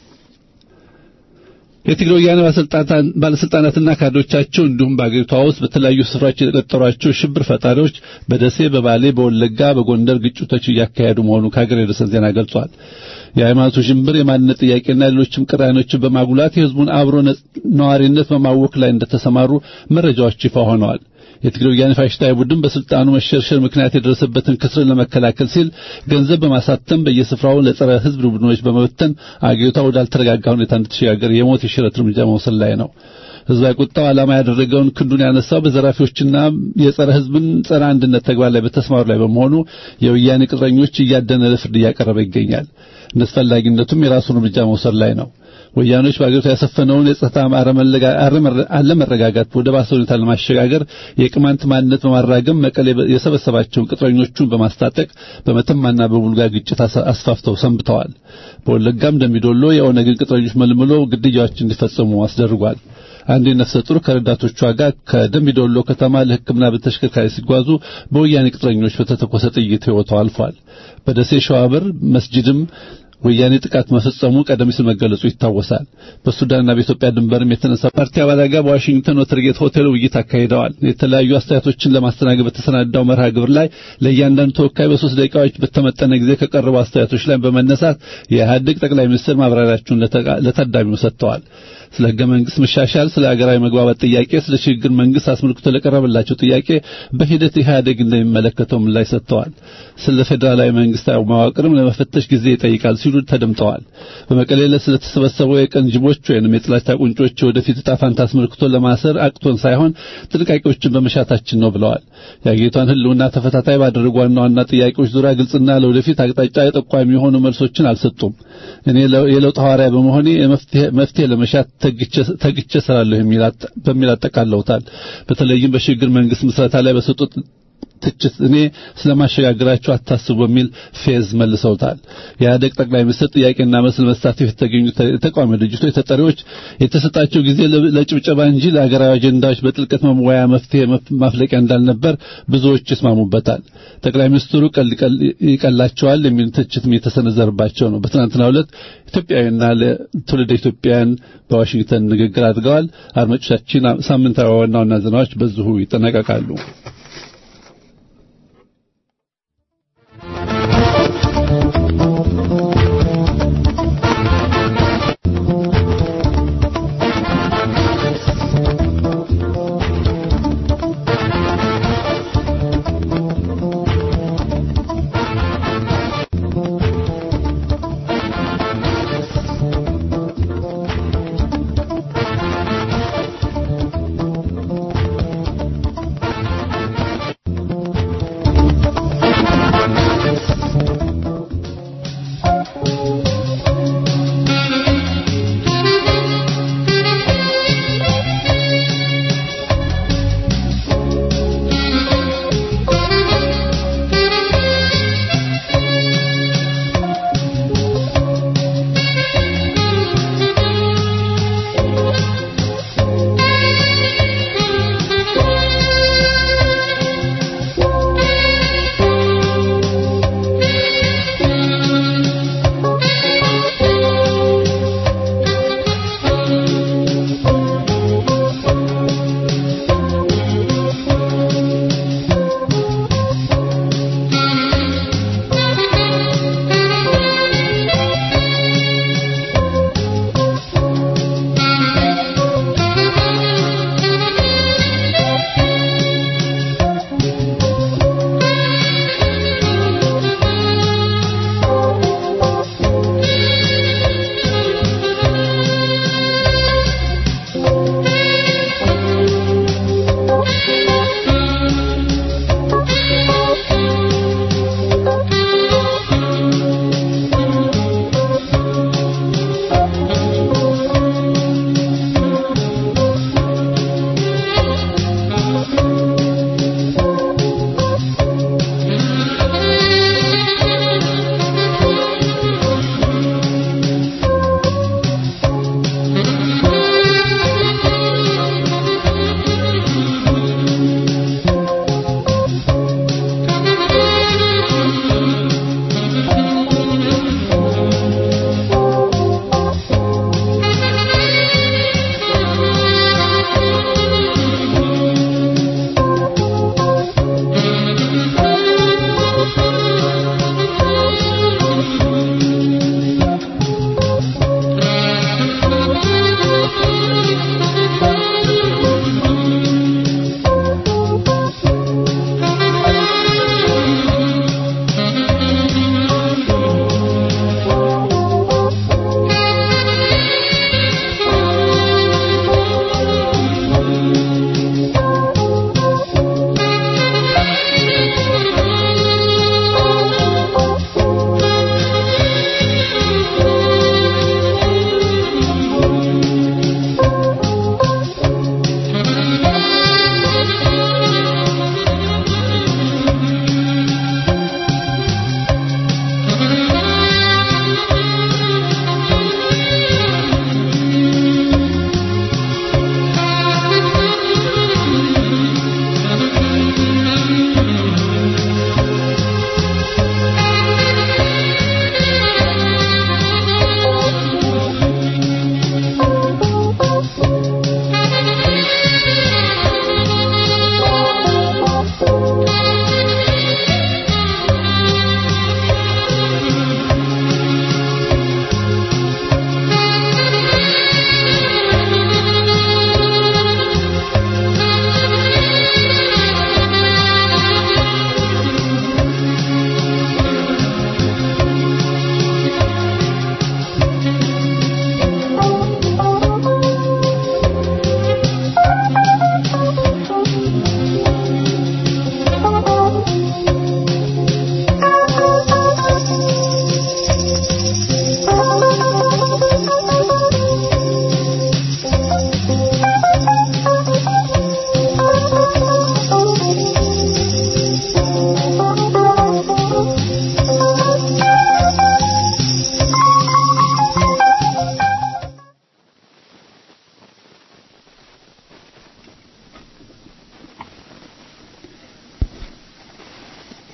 የትግራይ ወያኔ ባለስልጣናትና ካድሬዎቻቸው እንዲሁም በአገሪቷ ውስጥ በተለያዩ ስፍራዎች የተቀጠሯቸው ሽብር ፈጣሪዎች በደሴ፣ በባሌ፣ በወለጋ፣ በጎንደር ግጭቶች እያካሄዱ መሆኑ ከሀገር የደረሰን ዜና ገልጿል። የሃይማኖቱ ሽብር፣ የማንነት ጥያቄና ሌሎችም ቅራኔዎችን በማጉላት የህዝቡን አብሮ ነዋሪነት በማወክ ላይ እንደተሰማሩ መረጃዎች ይፋ ሆነዋል። የትግራይ ወያኔ ፋሽስታዊ ቡድን በስልጣኑ መሸርሸር ምክንያት የደረሰበትን ክስርን ለመከላከል ሲል ገንዘብ በማሳተም በየስፍራው ለጸረ ህዝብ ቡድኖች በመበተን አገሪቷ ወዳልተረጋጋ ሁኔታ እንድትሸጋገር የሞት የሽረት እርምጃ መውሰድ ላይ ነው። ህዝባዊ ቁጣው ዓላማ ያደረገውን ክንዱን ያነሳው በዘራፊዎችና የጸረ ህዝብን ጸረ አንድነት ተግባር ላይ በተስማሩ ላይ በመሆኑ የወያኔ ቅጥረኞች እያደነ ለፍርድ እያቀረበ ይገኛል። እንደተፈላጊነቱም የራሱን እርምጃ መውሰድ ላይ ነው። ወያኖች በአገሪቱ ያሰፈነውን የጸጥታ አለመረጋጋት ወደ ባሰ ሁኔታ ለማሸጋገር የቅማንት ማንነት በማራገም መቀሌ የሰበሰባቸውን ቅጥረኞቹን በማስታጠቅ በመተማና በቡልጋ ግጭት አስፋፍተው ሰንብተዋል። በወለጋም እንደሚዶሎ የኦነግን ቅጥረኞች መልምሎ ግድያዎች እንዲፈጸሙ አስደርጓል። አንድ ነፍሰ ጡር ከረዳቶቿ ጋር ከደምቢዶሎ ከተማ ለሕክምና በተሽከርካሪ ሲጓዙ በወያኔ ቅጥረኞች በተተኮሰ ጥይት ሕይወቷ አልፏል። በደሴ ሸዋበር መስጂድም ወያኔ ጥቃት መፈጸሙ ቀደም ሲል መገለጹ ይታወሳል። በሱዳንና በኢትዮጵያ ድንበርም የተነሳ ፓርቲ አባላት ጋር በዋሽንግተን ወተርጌት ሆቴል ውይይት አካሂደዋል። የተለያዩ አስተያየቶችን ለማስተናገድ በተሰናዳው መርሃ ግብር ላይ ለእያንዳንዱ ተወካይ በሶስት ደቂቃዎች በተመጠነ ጊዜ ከቀረቡ አስተያየቶች ላይ በመነሳት የኢህአዴግ ጠቅላይ ሚኒስትር ማብራሪያቸውን ለታዳሚው ሰጥተዋል። ስለ ህገ መንግስት መሻሻል፣ ስለ ሀገራዊ መግባባት ጥያቄ፣ ስለ ሽግግር መንግስት አስመልክቶ ለቀረበላቸው ጥያቄ በሂደት ኢህአዴግ እንደሚመለከተው ምላሽ ሰጥተዋል። ስለ ፌዴራላዊ መንግስታዊ መዋቅርም ለመፈተሽ ጊዜ ይጠይቃል ሲሉ ተደምጠዋል። በመቀሌ ስለተሰበሰበው የቀን ጅቦች ወይንም የጥላቻ ቁንጮች ወደፊት ዕጣ ፈንታ አስመልክቶ ለማሰር አቅቶን ሳይሆን ጥንቃቄዎችን በመሻታችን ነው ብለዋል። የአገሪቷን ህልውና ተፈታታይ ባደረጉ ዋና ዋና ጥያቄዎች ዙሪያ ግልጽና ለወደፊት አቅጣጫ ጠቋሚ የሆኑ መልሶችን አልሰጡም። እኔ የለውጥ ሐዋርያ በመሆኔ መፍትሄ ለመሻት ተግቼ እሰራለሁ በሚል አጠቃለውታል። በተለይም በሽግግር መንግስት ምስረታ ላይ በሰጡት ትችት እኔ ስለማሸጋግራቸው አታስቡ በሚል ፌዝ መልሰውታል። የኢህአዴግ ጠቅላይ ሚኒስትር ጥያቄና መልስ ለመሳተፍ የተገኙ የተቃዋሚ ድርጅቶች ተጠሪዎች የተሰጣቸው ጊዜ ለጭብጨባ እንጂ ለሀገራዊ አጀንዳዎች በጥልቀት መወያ መፍትሄ ማፍለቂያ እንዳልነበር ብዙዎች ይስማሙበታል። ጠቅላይ ሚኒስትሩ ይቀላቸዋል የሚል ትችትም የተሰነዘረባቸው ነው። በትናንትናው ዕለት ኢትዮጵያውያንና ለትውልደ ኢትዮጵያውያን በዋሽንግተን ንግግር አድርገዋል። አድማጮቻችን፣ ሳምንታዊ ዋና ዋና ዜናዎች በዚሁ ይጠናቀቃሉ።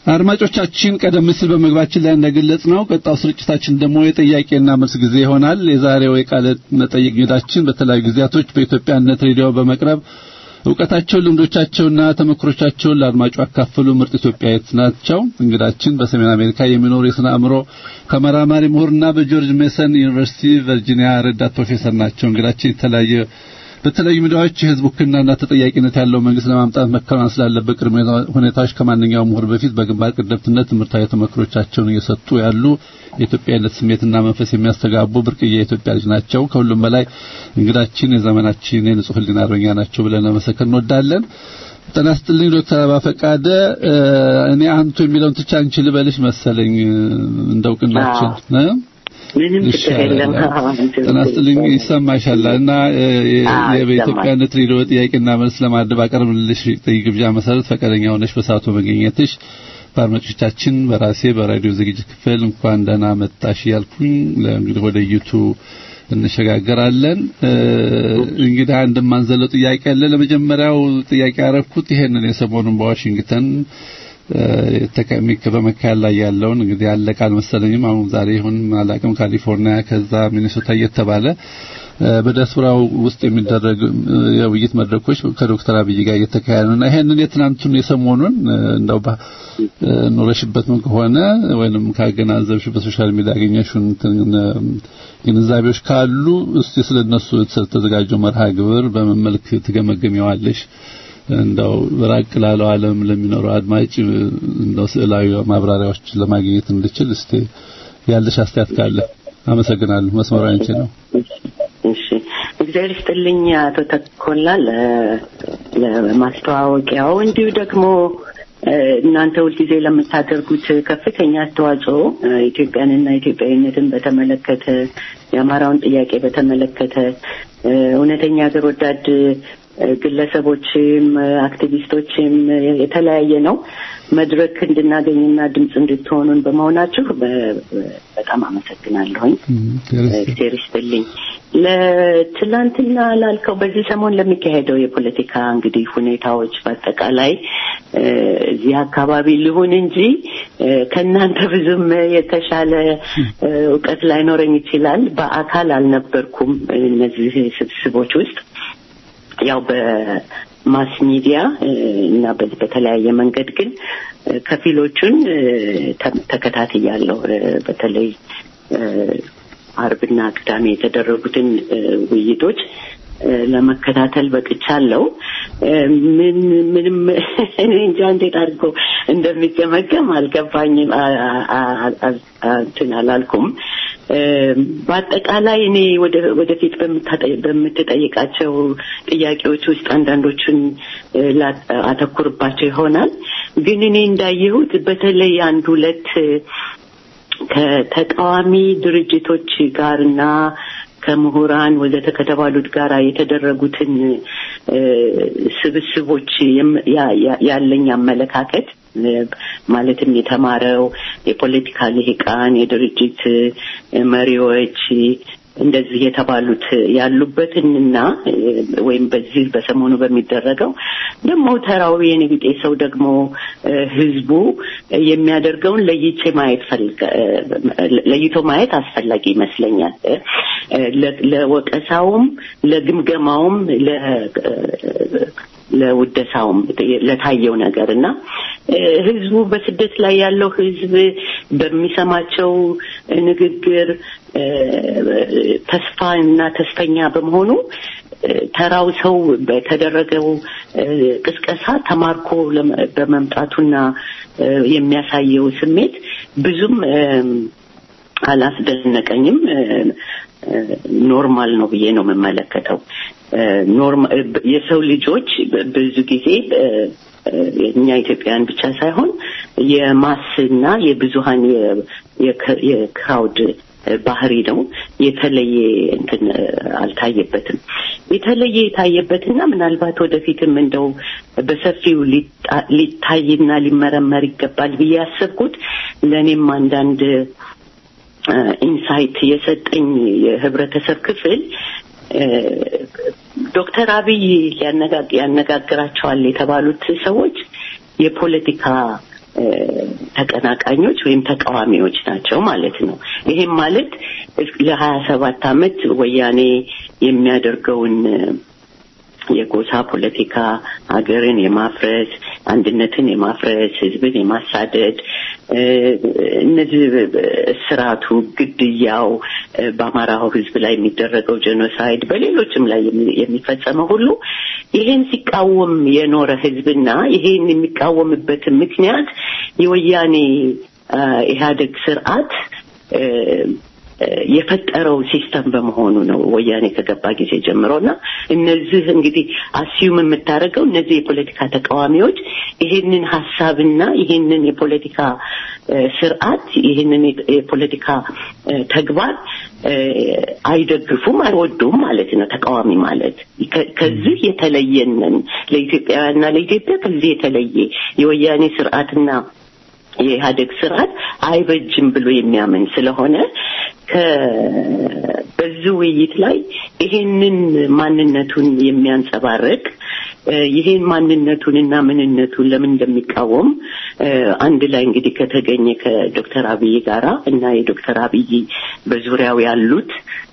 አድማጮቻችን ቀደም ሲል በመግባችን ላይ እንደገለጽ ነው ቀጣው ስርጭታችን ደግሞ የጥያቄና መልስ ጊዜ ይሆናል። የዛሬው የቃለ መጠይቅ እንግዳችን በተለያዩ ጊዜያቶች በኢትዮጵያነት ሬዲዮ በመቅረብ እውቀታቸውን፣ ልምዶቻቸውና ተመክሮቻቸውን ለአድማጩ ያካፈሉ ምርጥ ኢትዮጵያዊት ናቸው። እንግዳችን በሰሜን አሜሪካ የሚኖሩ የስነ አእምሮ ተመራማሪ ምሁርና በጆርጅ ሜሰን ዩኒቨርሲቲ ቨርጂኒያ ረዳት ፕሮፌሰር ናቸው። እንግዳችን የተለያየ በተለያዩ ሚዲያዎች የህዝብ ውክልናና ተጠያቂነት ያለው መንግስት ለማምጣት መከናወን ስላለበት ቅድመ ሁኔታዎች ከማንኛውም ምሁር በፊት በግንባር ቀደምትነት ትምህርታዊ ተመክሮቻቸውን እየሰጡ ያሉ የኢትዮጵያዊነት ስሜትና መንፈስ የሚያስተጋቡ ብርቅዬ የኢትዮጵያ ልጅ ናቸው። ከሁሉም በላይ እንግዳችን የዘመናችን የንጹህ ህሊና አርበኛ ናቸው ብለን ለመሰከር እንወዳለን። ጤና ይስጥልኝ ዶክተር አባ ፈቃደ። እኔ አንቱ የሚለውን ትቻ አንቺ ልበልሽ መሰለኝ እንደውቅናችን ምንም ችግር የለም። ጤና ይስጥልኝ ይሰማሻል። እና በኢትዮጵያነት ሬዲዮ ጥያቄና መልስ ለማድረግ ባቀረብልሽ ግብዣ መሰረት ፈቃደኛ ሆነሽ በሰዓቱ መገኘትሽ በአድማጮቻችን በራሴ በራዲዮ ዝግጅት ክፍል እንኳን ደህና መጣሽ እያልኩኝ እንግዲህ ወደ ዩቱ እንሸጋገራለን። እንግዲህ አንድ ማንዘለው ጥያቄ አለ። ለመጀመሪያው ጥያቄ ያረኩት ይሄንን የሰሞኑን በዋሽንግተን በመካሄድ ላይ ያለውን እንግዲህ ያለቀ አልመሰለኝም። አሁን ዛሬ ይሁን አላውቅም፣ ካሊፎርኒያ ከዛ ሚኒሶታ እየተባለ በዲያስፖራው ውስጥ የሚደረግ የውይይት መድረኮች ከዶክተር አብይ ጋር እየተካሄዱ ነው እና ይሄንን የትናንቱን የሰሞኑን እንደው ኖረሽበት ምን ከሆነ ወይንም ካገናዘብሽ በሶሻል ሚዲያ ያገኘሽውን ግንዛቤዎች ካሉ እስቲ ስለነሱ ስለተዘጋጀው መርሃ ግብር በምን መልክ ትገመገሚዋለሽ? እንደው ራቅ ላለው ዓለም ለሚኖረው አድማጭ እንደው ስዕላዊ ማብራሪያዎች ለማግኘት እንድችል እስቲ ያለሽ አስተያየት ካለ አመሰግናለሁ። መስመሩ አንቺ ነው። እሺ፣ እግዚአብሔር ይስጥልኝ አቶ ተኮላ ለማስተዋወቂያው እንዲሁ ደግሞ እናንተ ሁልጊዜ ለምታደርጉት ከፍተኛ አስተዋጽኦ ኢትዮጵያንና ኢትዮጵያዊነትን በተመለከተ የአማራውን ጥያቄ በተመለከተ እውነተኛ ሀገር ወዳድ ግለሰቦችም አክቲቪስቶችም የተለያየ ነው መድረክ እንድናገኝና ድምፅ እንድትሆኑን በመሆናችሁ በጣም አመሰግናለሁኝ። እግዚአብሔር ይስጥልኝ። ለትላንትና ላልከው በዚህ ሰሞን ለሚካሄደው የፖለቲካ እንግዲህ ሁኔታዎች በአጠቃላይ እዚህ አካባቢ ልሁን እንጂ ከእናንተ ብዙም የተሻለ እውቀት ላይኖረኝ ይችላል። በአካል አልነበርኩም እነዚህ ስብስቦች ውስጥ ያው በማስ ሚዲያ እና በተለያየ መንገድ ግን ከፊሎቹን ተከታትያለሁ። በተለይ አርብና ቅዳሜ የተደረጉትን ውይይቶች ለመከታተል በቅቻለሁ። ምን ምንም እኔ እንጃ እንዴት አድርጎ እንደሚገመገም አልገባኝም፣ እንትን አላልኩም። በአጠቃላይ እኔ ወደፊት በምትጠይቃቸው ጥያቄዎች ውስጥ አንዳንዶቹን አተኩርባቸው ይሆናል። ግን እኔ እንዳየሁት በተለይ አንድ ሁለት ከተቃዋሚ ድርጅቶች ጋር እና ከምሁራን ወዘተ ከተባሉት ጋር የተደረጉትን ስብስቦች ያለኝ አመለካከት ማለትም የተማረው የፖለቲካ ልሂቃን፣ የድርጅት መሪዎች እንደዚህ የተባሉት ያሉበትንና ወይም በዚህ በሰሞኑ በሚደረገው ደግሞ ተራዊ የንግጤ ሰው ደግሞ ህዝቡ የሚያደርገውን ለይቼ ማየት ለይቶ ማየት አስፈላጊ ይመስለኛል። ለወቀሳውም፣ ለግምገማውም፣ ለውደሳውም ለታየው ነገር እና ህዝቡ በስደት ላይ ያለው ህዝብ በሚሰማቸው ንግግር ተስፋ እና ተስፈኛ በመሆኑ ተራው ሰው በተደረገው ቅስቀሳ ተማርኮ በመምጣቱና የሚያሳየው ስሜት ብዙም አላስደነቀኝም። ኖርማል ነው ብዬ ነው የምመለከተው። የሰው ልጆች ብዙ ጊዜ እኛ ኢትዮጵያውያን ብቻ ሳይሆን የማስና የብዙሀን የክራውድ ባህሪ ነው። የተለየ እንትን አልታየበትም። የተለየ የታየበትና ምናልባት ወደፊትም እንደው በሰፊው ሊታይና ሊመረመር ይገባል ብዬ ያሰብኩት ለእኔም አንዳንድ ኢንሳይት የሰጠኝ የህብረተሰብ ክፍል ዶክተር አብይ ያነጋግራቸዋል የተባሉት ሰዎች የፖለቲካ ተቀናቃኞች ወይም ተቃዋሚዎች ናቸው ማለት ነው። ይሄም ማለት ለሀያ ሰባት አመት ወያኔ የሚያደርገውን የጎሳ ፖለቲካ ሀገርን የማፍረስ አንድነትን የማፍረስ ህዝብን የማሳደድ እነዚህ እስራቱ፣ ግድያው፣ በአማራው ህዝብ ላይ የሚደረገው ጄኖሳይድ፣ በሌሎችም ላይ የሚፈጸመው ሁሉ ይሄን ሲቃወም የኖረ ህዝብና ይሄን የሚቃወምበትን ምክንያት የወያኔ ኢህአዴግ ስርዓት የፈጠረው ሲስተም በመሆኑ ነው ወያኔ ከገባ ጊዜ ጀምሮ እና እነዚህ እንግዲህ አስዩም የምታደርገው እነዚህ የፖለቲካ ተቃዋሚዎች ይሄንን ሀሳብና ይሄንን የፖለቲካ ስርዓት ይህንን የፖለቲካ ተግባር አይደግፉም፣ አይወዱም ማለት ነው። ተቃዋሚ ማለት ከዚህ የተለየንን ለኢትዮጵያውያንና ለኢትዮጵያ ከዚህ የተለየ የወያኔ ስርዓትና የኢህአዴግ ስርዓት አይበጅም ብሎ የሚያምን ስለሆነ በዚህ ውይይት ላይ ይሄንን ማንነቱን የሚያንጸባርቅ ይሄን ማንነቱንና ምንነቱን ለምን እንደሚቃወም አንድ ላይ እንግዲህ ከተገኘ ከዶክተር አብይ ጋራ እና የዶክተር አብይ በዙሪያው ያሉት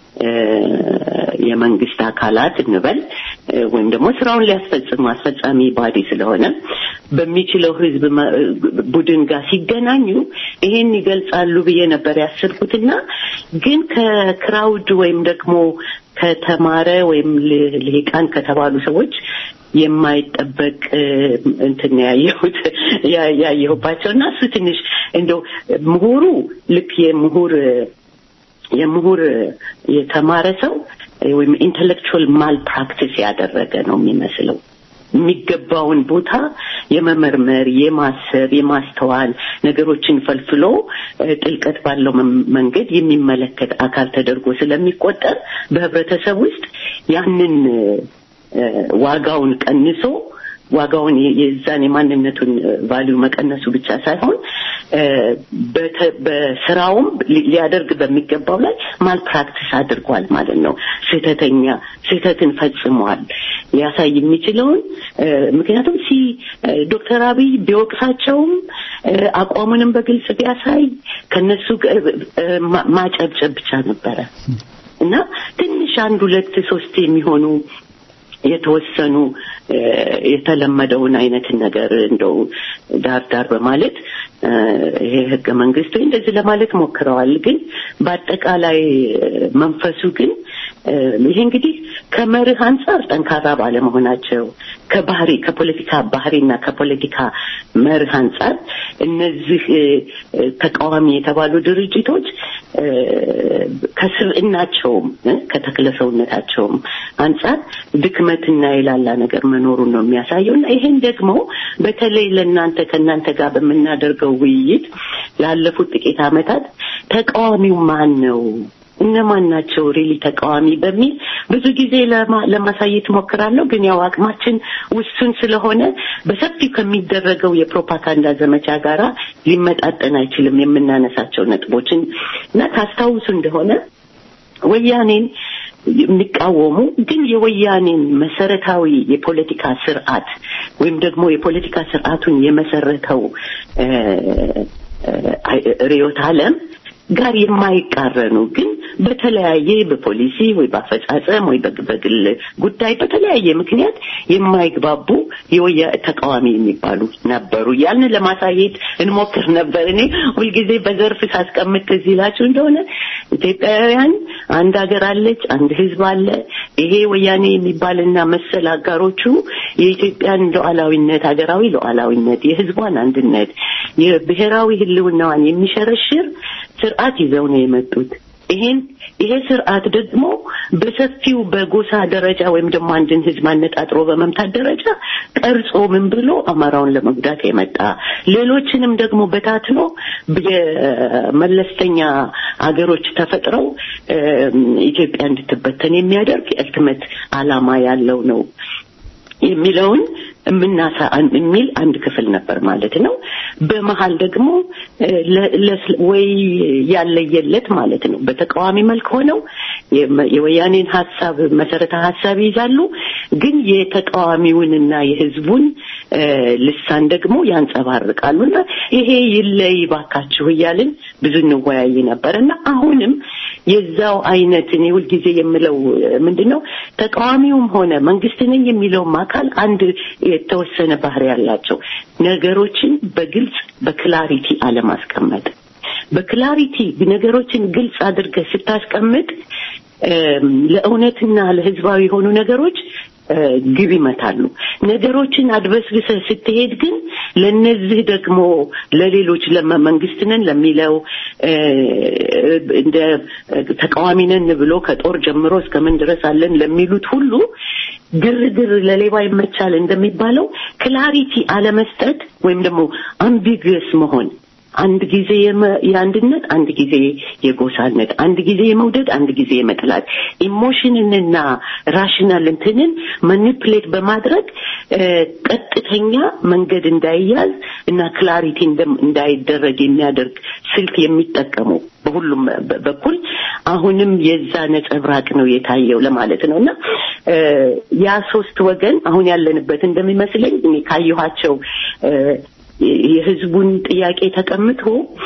የመንግስት አካላት እንበል ወይም ደግሞ ስራውን ሊያስፈጽሙ አስፈጻሚ ባዲ ስለሆነ በሚችለው ህዝብ ቡድን ጋር ሲገናኙ ይሄን ይገልጻሉ ብዬ ነበር ያሰብኩትና ግን ከክራውድ ወይም ደግሞ ከተማረ ወይም ልሂቃን ከተባሉ ሰዎች የማይጠበቅ እንትን ያየሁት ያየሁባቸው እና እሱ ትንሽ እንደው ምሁሩ ልክ የምሁር የምሁር የተማረ ሰው ወይም ኢንቴሌክቹዋል ማል ፕራክቲስ ያደረገ ነው የሚመስለው። የሚገባውን ቦታ የመመርመር፣ የማሰብ፣ የማስተዋል ነገሮችን ፈልፍሎ ጥልቀት ባለው መንገድ የሚመለከት አካል ተደርጎ ስለሚቆጠር በህብረተሰብ ውስጥ ያንን ዋጋውን ቀንሶ ዋጋውን የዛን የማንነቱን ቫሊዩ መቀነሱ ብቻ ሳይሆን በስራውም ሊያደርግ በሚገባው ላይ ማል ፕራክቲስ አድርጓል ማለት ነው። ስህተተኛ ስህተትን ፈጽሟል ሊያሳይ የሚችለውን ምክንያቱም ሲ ዶክተር አብይ ቢወቅሳቸውም አቋሙንም በግልጽ ቢያሳይ ከነሱ ማጨብጨብ ብቻ ነበረ እና ትንሽ አንድ ሁለት ሶስት የሚሆኑ የተወሰኑ የተለመደውን አይነት ነገር እንደው ዳር ዳር በማለት ይሄ ህገ መንግስት ወይ እንደዚህ ለማለት ሞክረዋል። ግን በአጠቃላይ መንፈሱ ግን ይሄ እንግዲህ ከመርህ አንጻር ጠንካራ ባለመሆናቸው ከባህሪ ከፖለቲካ ባህሪና ከፖለቲካ መርህ አንጻር እነዚህ ተቃዋሚ የተባሉ ድርጅቶች ከስብዕናቸውም ከተክለ ሰውነታቸውም አንጻር ድክመትና የላላ ነገር መኖሩን ነው የሚያሳየው እና ይሄን ደግሞ በተለይ ለእናንተ ከእናንተ ጋር በምናደርገው ውይይት ላለፉት ጥቂት ዓመታት ተቃዋሚው ማን ነው እነማን ናቸው ሪሊ ተቃዋሚ በሚል ብዙ ጊዜ ለማሳየት ሞክራለሁ። ግን ያው አቅማችን ውሱን ስለሆነ በሰፊው ከሚደረገው የፕሮፓጋንዳ ዘመቻ ጋራ ሊመጣጠን አይችልም የምናነሳቸው ነጥቦችን እና ታስታውሱ እንደሆነ ወያኔን የሚቃወሙ ግን የወያኔን መሰረታዊ የፖለቲካ ስርዓት ወይም ደግሞ የፖለቲካ ስርዓቱን የመሰረተው ርዕዮተ ዓለም ጋር የማይቃረኑ ግን በተለያየ በፖሊሲ ወይ በአፈጻጸም ወይ በግል ጉዳይ በተለያየ ምክንያት የማይግባቡ የወያ ተቃዋሚ የሚባሉ ነበሩ። ያንን ለማሳየት እንሞክር ነበር። እኔ ሁልጊዜ በዘርፍ ሳስቀምጥ ትዝ ይላችሁ እንደሆነ ኢትዮጵያውያን አንድ ሀገር አለች፣ አንድ ህዝብ አለ። ይሄ ወያኔ የሚባልና መሰል አጋሮቹ የኢትዮጵያን ሉዓላዊነት፣ ሀገራዊ ሉዓላዊነት፣ የህዝቧን አንድነት፣ የብሔራዊ ህልውናዋን የሚሸረሽር ስርዓት ይዘው ነው የመጡት። ይሄን ይሄ ስርዓት ደግሞ በሰፊው በጎሳ ደረጃ ወይም ደግሞ አንድን ህዝብ አነጣጥሮ በመምታት ደረጃ ቀርጾ ምን ብሎ አማራውን ለመጉዳት የመጣ ሌሎችንም ደግሞ በታትኖ የመለስተኛ አገሮች ተፈጥረው ኢትዮጵያ እንድትበተን የሚያደርግ የእልትመት አላማ ያለው ነው የሚለውን የምናሳ የሚል አንድ ክፍል ነበር ማለት ነው። በመሀል ደግሞ እ፣ ለ- ለስ- ወይ ያለየለት ማለት ነው በተቃዋሚ መልክ ሆነው የመ- የወያኔን ሀሳብ መሰረተ ሀሳብ ይይዛሉ፣ ግን የተቃዋሚውንና የህዝቡን እ፣ ልሳን ደግሞ ያንጸባርቃሉ እና ይሄ ይለይ ባካችሁ እያልን ብዙ እንወያይ ነበር እና አሁንም የዛው አይነት እኔ ሁልጊዜ የምለው ምንድን ነው ተቃዋሚውም ሆነ መንግስት ነኝ የሚለውም አካል አንድ የተወሰነ ባህሪ ያላቸው ነገሮችን በግልጽ በክላሪቲ አለማስቀመጥ በክላሪቲ ነገሮችን ግልጽ አድርገህ ስታስቀምጥ እም፣ ለእውነትና ለህዝባዊ የሆኑ ነገሮች እ፣ ግብ ይመታሉ። ነገሮችን አድበስብሰህ ስትሄድ ግን ለነዚህ ደግሞ ለሌሎች ለመ- መንግስት ነን ለሚለው እ፣ እንደ ተቃዋሚ ነን ብሎ ከጦር ጀምሮ እስከምን ድረስ አለን ለሚሉት ሁሉ ግርግር ለሌባ ይመቻል እንደሚባለው ክላሪቲ አለመስጠት ወይም ደግሞ አምቢግስ መሆን አንድ ጊዜ የመ- የአንድነት አንድ ጊዜ የጎሳነት አንድ ጊዜ የመውደድ አንድ ጊዜ የመጥላት ኢሞሽንንና ራሽናል እንትንን ማኒፕሌት በማድረግ እ፣ ቀጥተኛ መንገድ እንዳይያዝ እና ክላሪቲ እንደም- እንዳይደረግ የሚያደርግ ስልት የሚጠቀሙ በሁሉም በ- በኩል አሁንም የዛ ነጸብራቅ ነው የታየው ለማለት ነው እና እ፣ ያ ሶስት ወገን አሁን ያለንበት እንደሚመስለኝ እኔ ካየኋቸው እ፣ የህዝቡን ጥያቄ ተቀምጦ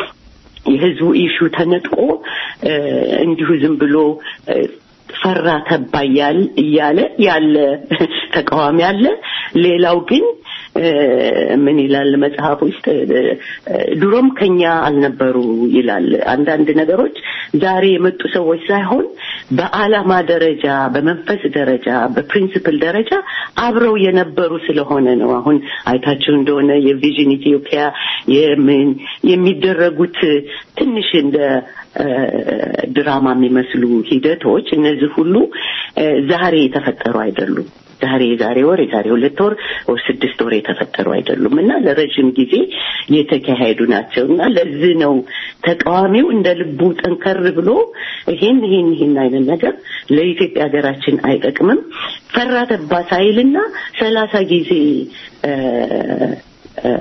የህዝቡ ኢሹ ተነጥቆ እ፣ እንዲሁ ዝም ብሎ እ፣ ፈራ ተባ እያል- እያለ ያለ ተቃዋሚ አለ። ሌላው ግን እ፣ ምን ይላል መጽሐፍ ውስጥ እ፣ ድሮም ከኛ አልነበሩ ይላል። አንዳንድ ነገሮች ዛሬ የመጡ ሰዎች ሳይሆን በዓላማ ደረጃ፣ በመንፈስ ደረጃ፣ በፕሪንሲፕል ደረጃ አብረው የነበሩ ስለሆነ ነው። አሁን አይታችሁ እንደሆነ የቪዥን ኢትዮጵያ የምን የሚደረጉት ትንሽ እንደ እ፣ ድራማ የሚመስሉ ሂደቶች እነዚህ ሁሉ እ፣ ዛሬ የተፈጠሩ አይደሉም። ዛሬ የዛሬ ወር የዛሬ ሁለት ወር ወር ስድስት ወር የተፈጠሩ አይደሉም እና ለረጅም ጊዜ የተካሄዱ ናቸው እና ለዚህ ነው ተቃዋሚው እንደ ልቡ ጠንከር ብሎ ይሄን ይሄን ይሄን አይነት ነገር ለኢትዮጵያ ሀገራችን አይጠቅምም ፈራ ተባ ሳይልና ሰላሳ ጊዜ እ፣ እ፣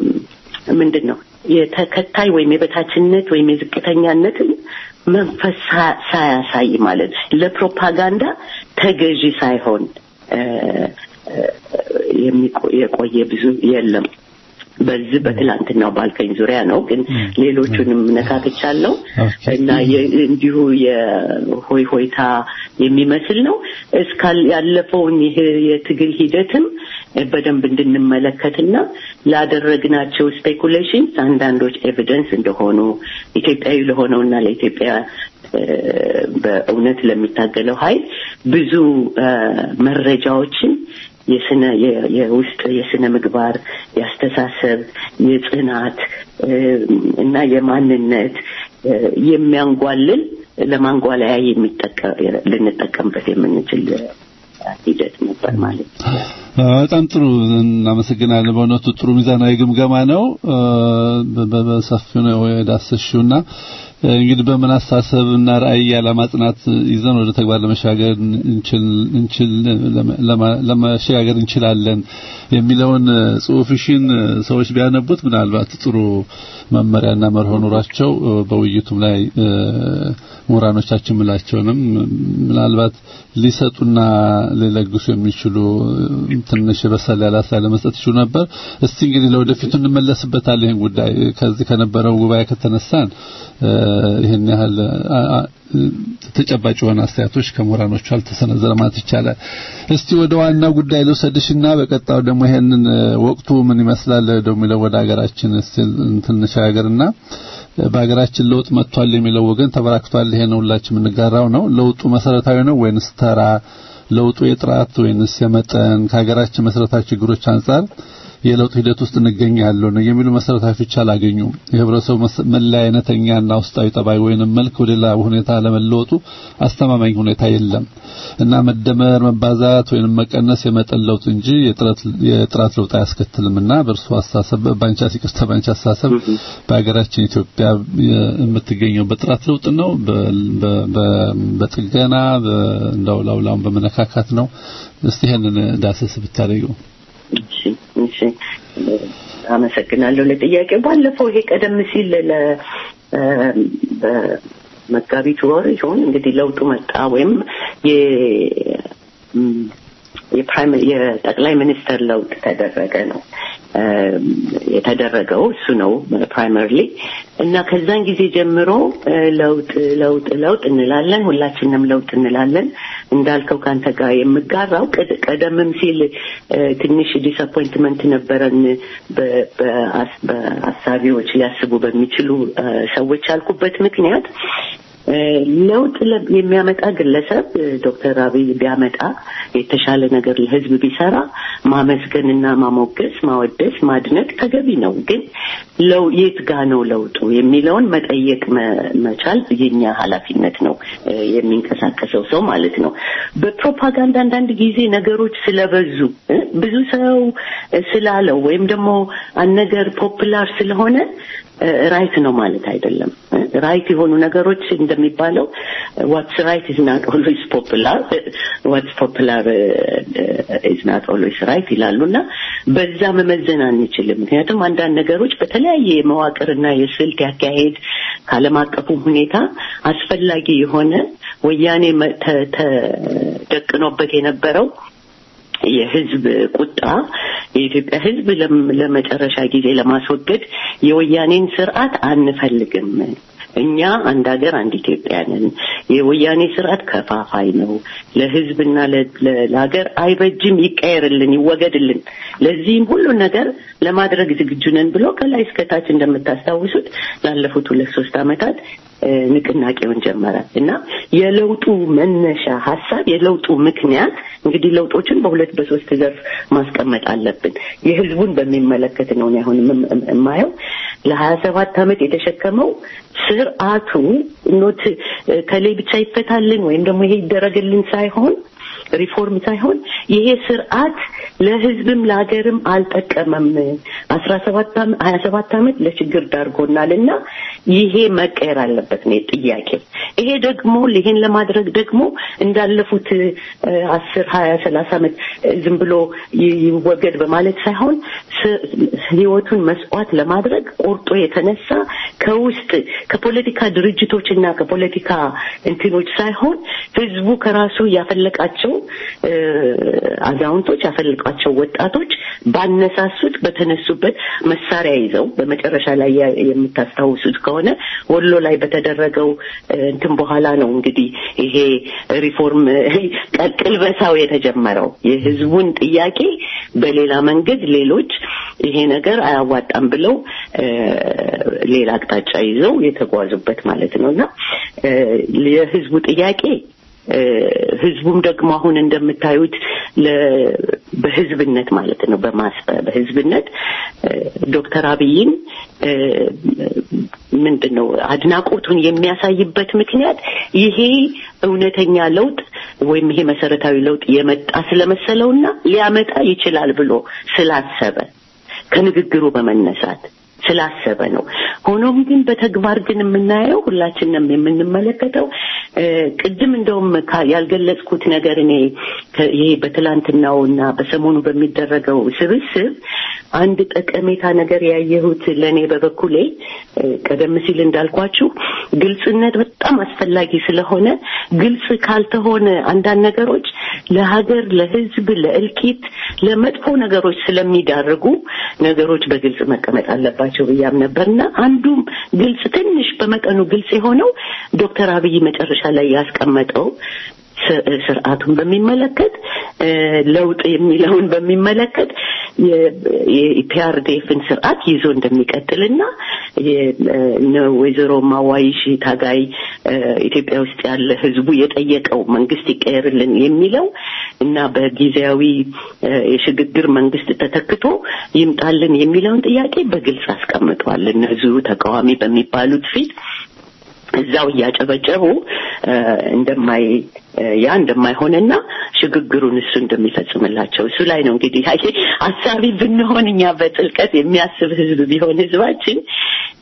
ምንድን ነው የተከታይ ወይም የበታችነት ወይም የዝቅተኛነትን መንፈስ ሳ- ሳያሳይ ማለት ለፕሮፓጋንዳ ተገዢ ሳይሆን እ፣ እ፣ የሚቆ- የቆየ ብዙ የለም። በዚህ በትላንትናው ባልከኝ ዙሪያ ነው፣ ግን ሌሎቹንም ነካክቻለሁ ኦኬ። እና የ- እንዲሁ የሆይ ሆይታ የሚመስል ነው። እስካል ያለፈውን ይህ የትግል ሂደትም በደንብ እንድንመለከትና ላደረግናቸው ስፔኩሌሽንስ አንዳንዶች ኤቪደንስ እንደሆኑ ኢትዮጵያዊ ለሆነውና ለኢትዮጵያ እ፣ በእውነት ለሚታገለው ኃይል ብዙ እ፣ መረጃዎችን የስነ የ- የውስጥ የስነ ምግባር የአስተሳሰብ የጽናት እ፣ እና የማንነት እ፣ የሚያንጓልል ለማንጓለያ የሚጠቀ- ልንጠቀምበት የምንችል እ፣ ሂደት ነበር ማለት ነው። በጣም ጥሩ እናመሰግናለን። በእውነቱ ጥሩ ሚዛናዊ ግምገማ ነው። በ- በ- በሰፊው ነው የዳሰሽውና እንግዲህ በምን አስተሳሰብና ራዕይ ያለማ ጽናት ይዘን ወደ ተግባር ለመሻገር እንችል እንችል ለማ- ለመሸጋገር እንችላለን የሚለውን ጽሁፍሽን ሰዎች ቢያነቡት ምናልባት ጥሩ መመሪያና መርሆ ኖሯቸው በውይይቱም ላይ እ፣ ምሁራኖቻችን ምላቸውንም ምናልባት ሊሰጡና ሊለግሱ የሚችሉ ትንሽ በሰል ያለ አስተያየት ለመስጠት ይችሉ ነበር። እስቲ እንግዲህ ለወደፊቱ እንመለስበታለን። ይህን ጉዳይ ከዚህ ከነበረው ጉባኤ ከተነሳን እ፣ ይህን ያህል አ- አ- ተጨባጭ የሆነ አስተያየቶች ከምሁራኖቹ አልተሰነዘረ ማለት ይቻላል። እስቲ ወደ ዋናው ጉዳይ ልውሰድሽና በቀጣዩ ደግሞ ይሄንን እ፣ ወቅቱ ምን ይመስላል ደግሞ ወደ ሀገራችን እስቲ እንተነሻገርና በሀገራችን ለውጥ መጥቷል የሚለው ወገን ተበራክቷል። ይሄን ሁላችን የምንጋራው ነው። ለውጡ መሰረታዊ ነው ወይንስ ተራ? ለውጡ የጥራት ወይንስ የመጠን? ከሀገራችን መሰረታዊ ችግሮች አንጻር የለውጥ ሂደት ውስጥ እንገኛለን ነው የሚሉ መሰረታዊ ፍቻ አላገኙም። የህብረተሰቡ መስ- መለያ አይነተኛና ውስጣዊ ጠባይ ወይንም መልክ ወደ ሌላ ሁኔታ ለመለወጡ አስተማማኝ ሁኔታ የለም እና መደመር፣ መባዛት ወይንም መቀነስ የመጠን ለውጥ እንጂ የጥረት የጥራት ለውጥ አያስከትልምና በእርሱ አስተሳሰብ ባንቻ ሲቅርታ ባንቻ አስተሳሰብ በሀገራችን ኢትዮጵያ የምትገኘው በጥራት ለውጥ ነው በ- በ- በ- በጥገና በ- እንደው ላውላውን በመነካካት ነው። እስቲ ይሄንን ዳሰስ ብታደርገው። እሺ እሺ አመሰግናለሁ ለጥያቄው። ባለፈው ይሄ ቀደም ሲል ለ እ፣ በመጋቢት ወር ይሆን እንግዲህ ለውጡ መጣ ወይም የ እም፣ የፕራይም የጠቅላይ ሚኒስተር ለውጥ ተደረገ ነው እ፣ የተደረገው እሱ ነው ፕራይመሪሊ እና ከዛን ጊዜ ጀምሮ እ፣ ለውጥ ለውጥ ለውጥ እንላለን ሁላችንም ለውጥ እንላለን እንዳልከው ከአንተ ጋር የምጋራው ቀድ- ቀደምም ሲል እ፣ ትንሽ ዲስአፖይንትመንት ነበረን በ- በአስ- በአሳቢዎች ሊያስቡ በሚችሉ እ፣ ሰዎች ያልኩበት ምክንያት እ፣ ለውጥ ለ- የሚያመጣ ግለሰብ እ፣ ዶክተር አብይ ቢያመጣ የተሻለ ነገር ለህዝብ ቢሰራ ማመስገንና ማሞገስ፣ ማወደስ፣ ማድነቅ ተገቢ ነው። ግን ለው የት ጋ ነው ለውጡ የሚለውን መጠየቅ መ- መቻል የኛ ኃላፊነት ነው እ፣ የሚንቀሳቀሰው ሰው ማለት ነው። በፕሮፓጋንዳ አንዳንድ ጊዜ ነገሮች ስለበዙ እ፣ ብዙ ሰው እ፣ ስላለው ወይም ደግሞ አንድ ነገር ፖፕላር ስለሆነ ራይት ነው ማለት አይደለም። ራይት የሆኑ ነገሮች እንደሚባለው ዋትስ ራይት ኢዝ ናት ኦልዌይስ ፖፑላር ዋትስ ፖፑላር ኢዝ ናት ኦልዌይስ ራይት ይላሉ እና በዛ መመዘን አንችልም። ምክንያቱም አንዳንድ ነገሮች በተለያየ የመዋቅርና የስልት ያካሄድ ከዓለም አቀፉም ሁኔታ አስፈላጊ የሆነ ወያኔ መ- ተ- ተደቅኖበት የነበረው የህዝብ ቁጣ የኢትዮጵያ ህዝብ ለም- ለመጨረሻ ጊዜ ለማስወገድ የወያኔን ስርዓት አንፈልግም። እኛ አንድ ሀገር አንድ ኢትዮጵያ ነን። የወያኔ ስርዓት ከፋፋይ ነው፣ ለህዝብና ለ- ለ- ለሀገር አይበጅም፣ ይቀየርልን፣ ይወገድልን። ለዚህም ሁሉ ነገር ለማድረግ ዝግጁ ነን ብሎ ከላይ እስከታች እንደምታስታውሱት ላለፉት ሁለት ሶስት ዓመታት እ፣ ንቅናቄውን ጀመረ እና የለውጡ መነሻ ሀሳብ የለውጡ ምክንያት እንግዲህ ለውጦችን በሁለት በሶስት ዘርፍ ማስቀመጥ አለብን። የህዝቡን በሚመለከት ነው እኔ አሁን የም- የማየው ለሀያ ሰባት ዓመት የተሸከመው ስርዓቱ ኖት እ፣ ከሌ ብቻ ይፈታልን ወይም ደግሞ ይሄ ይደረግልን ሳይሆን ሪፎርም ሳይሆን ይሄ ስርዓት ለህዝብም ለሀገርም አልጠቀመም። አስራ ሰባት ሀያ ሰባት ዓመት ለችግር ዳርጎናል እና ይሄ መቀየር አለበት ነው ጥያቄ። ይሄ ደግሞ ይሄን ለማድረግ ደግሞ እንዳለፉት እ፣ አስር ሀያ ሰላሳ ዓመት እ፣ ዝም ብሎ ይ- ይወገድ በማለት ሳይሆን ስ- ህይወቱን መስዋዕት ለማድረግ ቆርጦ የተነሳ ከውስጥ ከፖለቲካ ድርጅቶች እና ከፖለቲካ እንትኖች ሳይሆን ህዝቡ ከራሱ ያፈለቃቸው እ፣ አዛውንቶች ያፈለቃቸው ወጣቶች ባነሳሱት በተነሱበት መሳሪያ ይዘው በመጨረሻ ላይ ያ- የምታስታውሱት ከሆነ ወሎ ላይ በተደረገው እ፣ እንትን በኋላ ነው እንግዲህ ይሄ ሪፎርም ቀ- ቅልበሳው የተጀመረው የህዝቡን ጥያቄ በሌላ መንገድ ሌሎች ይሄ ነገር አያዋጣም ብለው እ፣ ሌላ አቅጣጫ ይዘው የተጓዙበት ማለት ነው እና እ፣ የህዝቡ ጥያቄ እ፣ ህዝቡም ደግሞ አሁን እንደምታዩት ለ- በህዝብነት ማለት ነው በማስ በህዝብነት እ፣ ዶክተር አብይን እ፣ ምንድን ነው አድናቆቱን የሚያሳይበት ምክንያት ይሄ እውነተኛ ለውጥ ወይም ይሄ መሰረታዊ ለውጥ የመጣ ስለመሰለውና ሊያመጣ ይችላል ብሎ ስላሰበ ከንግግሩ በመነሳት ስላሰበ ነው። ሆኖም ግን በተግባር ግን የምናየው ሁላችንም የምንመለከተው እ፣ ቅድም እንደውም ካ- ያልገለጽኩት ነገር እኔ ከ- ይሄ በትላንትናው እና በሰሞኑ በሚደረገው ስብስብ አንድ ጠቀሜታ ነገር ያየሁት ለእኔ በበኩሌ እ፣ ቀደም ሲል እንዳልኳችሁ ግልጽነት በጣም አስፈላጊ ስለሆነ ግልጽ ካልተሆነ አንዳንድ ነገሮች ለሀገር፣ ለሕዝብ፣ ለእልቂት፣ ለመጥፎ ነገሮች ስለሚዳርጉ ነገሮች በግልጽ መቀመጥ አለባቸው ብያም ነበርና አንዱም ግልጽ ትንሽ በመጠኑ ግልጽ የሆነው ዶክተር አብይ መጨረሻ ላይ ያስቀመጠው ስ- ስርዓቱን በሚመለከት እ፣ ለውጥ የሚለውን በሚመለከት የፒአርዲኤፍን ስርዓት ይዞ እንደሚቀጥልና የ- እነ ወይዘሮ ማዋይሽ ታጋይ እ፣ ኢትዮጵያ ውስጥ ያለ ህዝቡ የጠየቀው መንግስት ይቀየርልን የሚለው እና በጊዜያዊ እ፣ የሽግግር መንግስት ተተክቶ ይምጣልን የሚለውን ጥያቄ በግልጽ አስቀምጧል። እነዚሁ ተቃዋሚ በሚባሉት ፊት እዛው እያጨበጨቡ እ፣ እንደማይ እ፣ ያ እንደማይሆንና ሽግግሩን እሱ እንደሚፈጽምላቸው እሱ ላይ ነው እንግዲህ አይ አሳቢ ብንሆን እኛ በጥልቀት የሚያስብ ህዝብ ቢሆን ህዝባችን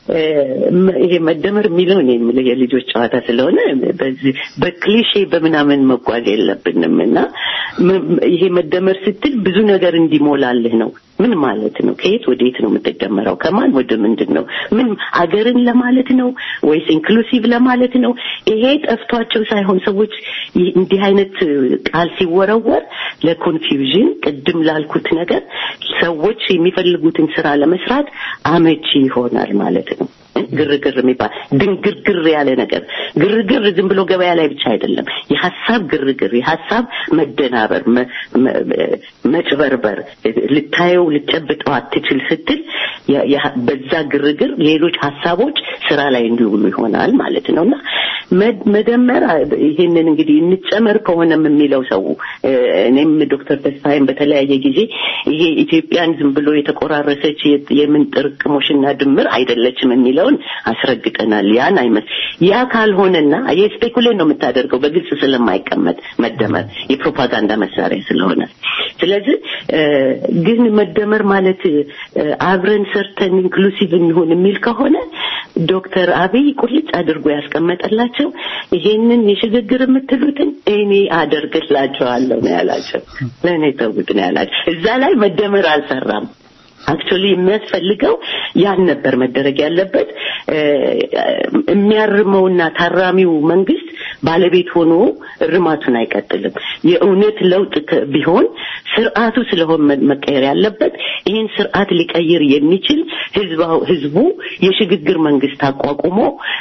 ይሄ መደመር የሚለው እኔ የምልህ የልጆች ጨዋታ ስለሆነ በዚህ በክሊሼ በምናምን መጓዝ የለብንም እና ይሄ መደመር ስትል ብዙ ነገር እንዲሞላልህ ነው። ምን ማለት ነው? ከየት ወዴት ነው የምትደመረው? ከማን ወደ ምንድን ነው? ምን አገርን ለማለት ነው ወይስ ኢንክሉሲቭ ለማለት ነው? ይሄ ጠፍቷቸው ሳይሆን ሰዎች እንዲህ አይነት ቃል ሲወረወር ለኮንፊውዥን ቅድም ላልኩት ነገር ሰዎች የሚፈልጉትን ስራ ለመስራት አመቺ ይሆናል ማለት ነው። ግርግር የሚባል ድንግርግር ያለ ነገር ግርግር ዝም ብሎ ገበያ ላይ ብቻ አይደለም። የሀሳብ ግርግር፣ የሀሳብ መደናበር፣ መጭበርበር፣ ልታየው ልጨብጠው አትችል ስትል በዛ ግርግር ሌሎች ሀሳቦች ስራ ላይ እንዲውሉ ይሆናል ማለት ነው እና መደመር ይሄንን እንግዲህ እንጨመር ከሆነም የሚለው ሰው እኔም ዶክተር ተስፋዬም በተለያየ ጊዜ ይሄ ኢትዮጵያን ዝም ብሎ የተቆራረሰች የምን ጥርቅሞሽና ድምር አይደለችም የሚለውን አስረግጠናል። ያን አይመስ ያ ካልሆነና የስፔኩሌት ነው የምታደርገው በግልጽ ስለማይቀመጥ መደመር የፕሮፓጋንዳ መሳሪያ ስለሆነ ስለዚህ ግን መደመር ማለት አብረን ሰርተን ኢንክሉሲቭ እንሆን የሚል ከሆነ ዶክተር አብይ ቁልጭ አድርጎ ያስቀመጠላቸው ይሄንን የሽግግር የምትሉትን እኔ አደርግላቸዋለሁ ነው ያላቸው። ለእኔ ተውት ነው ያላቸው። እዛ ላይ መደመር አልሰራም። አክቹሊ የሚያስፈልገው ያን ነበር መደረግ ያለበት። የሚያርመውና ታራሚው መንግስት ባለቤት ሆኖ እርማቱን አይቀጥልም። የእውነት ለውጥ ቢሆን ስርዓቱ ስለሆነ መቀየር ያለበት ይህን ስርዓት ሊቀይር የሚችል ህዝቡ የሽግግር መንግስት አቋቁሞ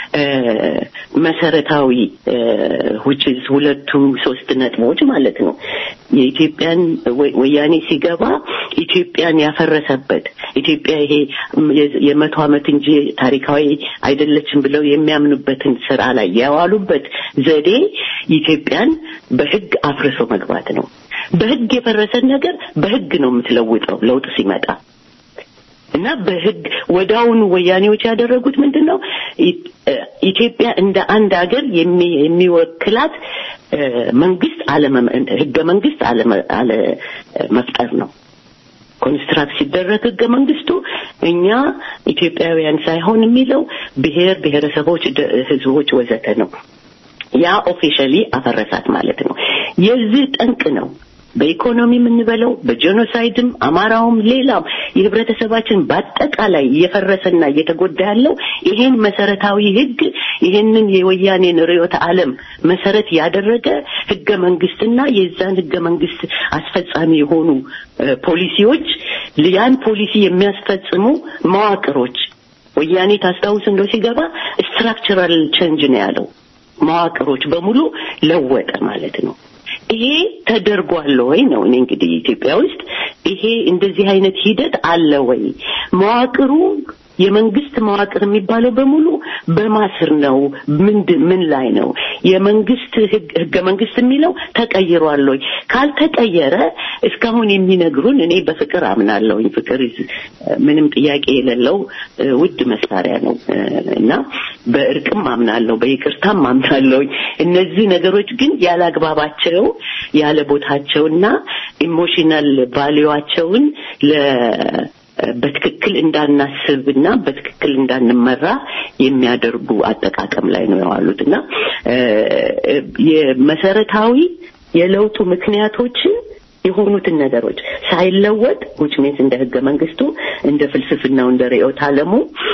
መሰረታዊ ውጭዝ ሁለቱ ሶስት ነጥቦች ማለት ነው የኢትዮጵያን ወያኔ ሲገባ ኢትዮጵያን ያፈረሰበት ኢትዮጵያ ይሄ የመቶ ዓመት እንጂ ታሪካዊ አይደለችም ብለው የሚያምኑበትን ስራ ላይ ያዋሉበት ዘዴ ኢትዮጵያን በህግ አፍርሶ መግባት ነው። በህግ የፈረሰን ነገር በህግ ነው የምትለውጠው ለውጥ ሲመጣ እና በህግ ወዳውኑ ወያኔዎች ያደረጉት ምንድን ነው? ኢትዮጵያ እንደ አንድ ሀገር የሚወክላት መንግስት ህገ መንግስት አለ መፍጠር ነው። ኮንስትራክት ሲደረግ ህገ መንግስቱ እኛ ኢትዮጵያውያን ሳይሆን የሚለው ብሔር ብሔረሰቦች፣ ህዝቦች ወዘተ ነው። ያ ኦፊሻሊ አፈረሳት ማለት ነው። የዚህ ጠንቅ ነው። በኢኮኖሚ የምንበለው በጄኖሳይድም አማራውም ሌላም የህብረተሰባችን በአጠቃላይ እየፈረሰና እየተጎዳ ያለው ይሄን መሰረታዊ ህግ ይሄንን የወያኔን ርዕዮተ ዓለም መሰረት ያደረገ ህገ መንግስትና የዛን ህገ መንግስት አስፈጻሚ የሆኑ ፖሊሲዎች ያን ፖሊሲ የሚያስፈጽሙ መዋቅሮች ወያኔ ታስታውስ እንደው ሲገባ ስትራክቸራል ቼንጅ ነው ያለው። መዋቅሮች በሙሉ ለወጠ ማለት ነው። ይሄ ተደርጓል ወይ ነው እኔ እንግዲህ ኢትዮጵያ ውስጥ ይሄ እንደዚህ አይነት ሂደት አለ ወይ? መዋቅሩ የመንግስት መዋቅር የሚባለው በሙሉ በማስር ነው። ምንድን ምን ላይ ነው የመንግስት ህገ መንግስት የሚለው ተቀይሯል ወይ? ካልተቀየረ እስካሁን የሚነግሩን እኔ በፍቅር አምናለሁኝ። ፍቅር ምንም ጥያቄ የሌለው ውድ መሳሪያ ነው እና በእርቅም አምናለሁ፣ በይቅርታም አምናለሁኝ። እነዚህ ነገሮች ግን ያለ አግባባቸው ያለ ቦታቸውና ኢሞሽናል ቫሊዋቸውን ለ በትክክል እንዳናስብና በትክክል እንዳንመራ የሚያደርጉ አጠቃቀም ላይ ነው የዋሉት እና የመሰረታዊ የለውጡ ምክንያቶችን የሆኑትን ነገሮች ሳይለወጥ ውጭ ሚንስ እንደ ህገ መንግስቱ እንደ ፍልስፍናው እንደ ርዕዮተ ዓለሙ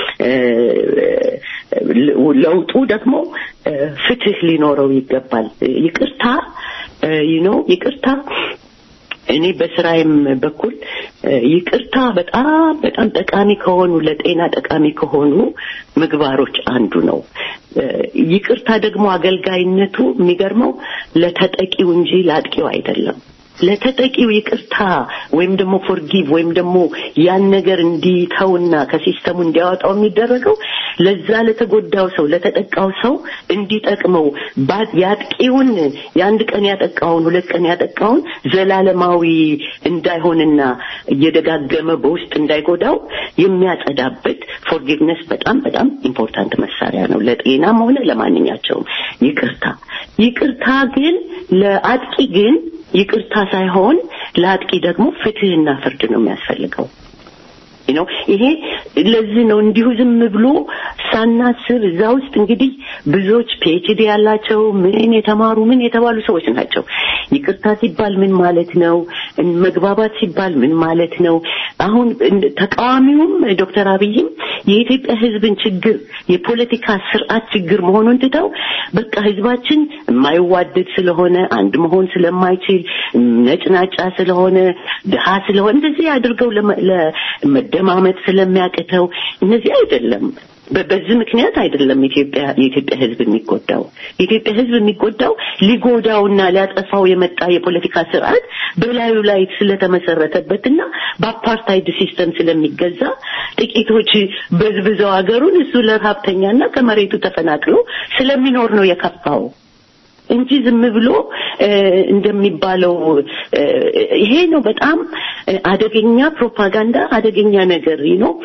ለውጡ ደግሞ ፍትህ ሊኖረው ይገባል። ይቅርታ ዩኖ ይቅርታ እኔ በስራዬም በኩል ይቅርታ በጣም በጣም ጠቃሚ ከሆኑ ለጤና ጠቃሚ ከሆኑ ምግባሮች አንዱ ነው። ይቅርታ ደግሞ አገልጋይነቱ የሚገርመው ለተጠቂው እንጂ ለአጥቂው አይደለም። ለተጠቂው ይቅርታ ወይም ደግሞ ፎርጊቭ ወይም ደግሞ ያን ነገር እንዲተውና ከሲስተሙ እንዲያወጣው የሚደረገው ለዛ ለተጎዳው ሰው ለተጠቃው ሰው እንዲጠቅመው ያጥቂውን የአንድ ቀን ያጠቃውን ሁለት ቀን ያጠቃውን ዘላለማዊ እንዳይሆንና እየደጋገመ በውስጥ እንዳይጎዳው የሚያጸዳበት ፎርጊቭነስ በጣም በጣም ኢምፖርታንት መሳሪያ ነው ለጤናም ሆነ ለማንኛቸውም ይቅርታ ይቅርታ ግን ለአጥቂ ግን ይቅርታ ሳይሆን ለአጥቂ ደግሞ ፍትህና ፍርድ ነው የሚያስፈልገው ነው ይሄ ለዚህ ነው እንዲሁ ዝም ብሎ ሳናስብ እዛ ውስጥ እንግዲህ ብዙዎች ፒኤችዲ ያላቸው ምን የተማሩ ምን የተባሉ ሰዎች ናቸው። ይቅርታ ሲባል ምን ማለት ነው? መግባባት ሲባል ምን ማለት ነው? አሁን ተቃዋሚውም ዶክተር አብይም የኢትዮጵያ ሕዝብን ችግር የፖለቲካ ስርዓት ችግር መሆኑን ትተው በቃ ሕዝባችን የማይዋደድ ስለሆነ አንድ መሆን ስለማይችል ነጭናጫ ስለሆነ ድሃ ስለሆነ እንደዚህ አድርገው ለመደማመጥ ስለሚያቅተው እነዚህ አይደለም። በዚህ ምክንያት አይደለም ኢትዮጵያ የኢትዮጵያ ህዝብ የሚጎዳው። የኢትዮጵያ ህዝብ የሚጎዳው ሊጎዳውና ሊያጠፋው የመጣ የፖለቲካ ስርዓት በላዩ ላይ ስለተመሰረተበትና በአፓርታይድ ሲስተም ስለሚገዛ ጥቂቶች በዝብዘው ሀገሩን እሱ ለረሀብተኛና ከመሬቱ ተፈናቅሎ ስለሚኖር ነው የከፋው እንጂ ዝም ብሎ እንደሚባለው ይሄ ነው በጣም አደገኛ ፕሮፓጋንዳ፣ አደገኛ ነገር ነው።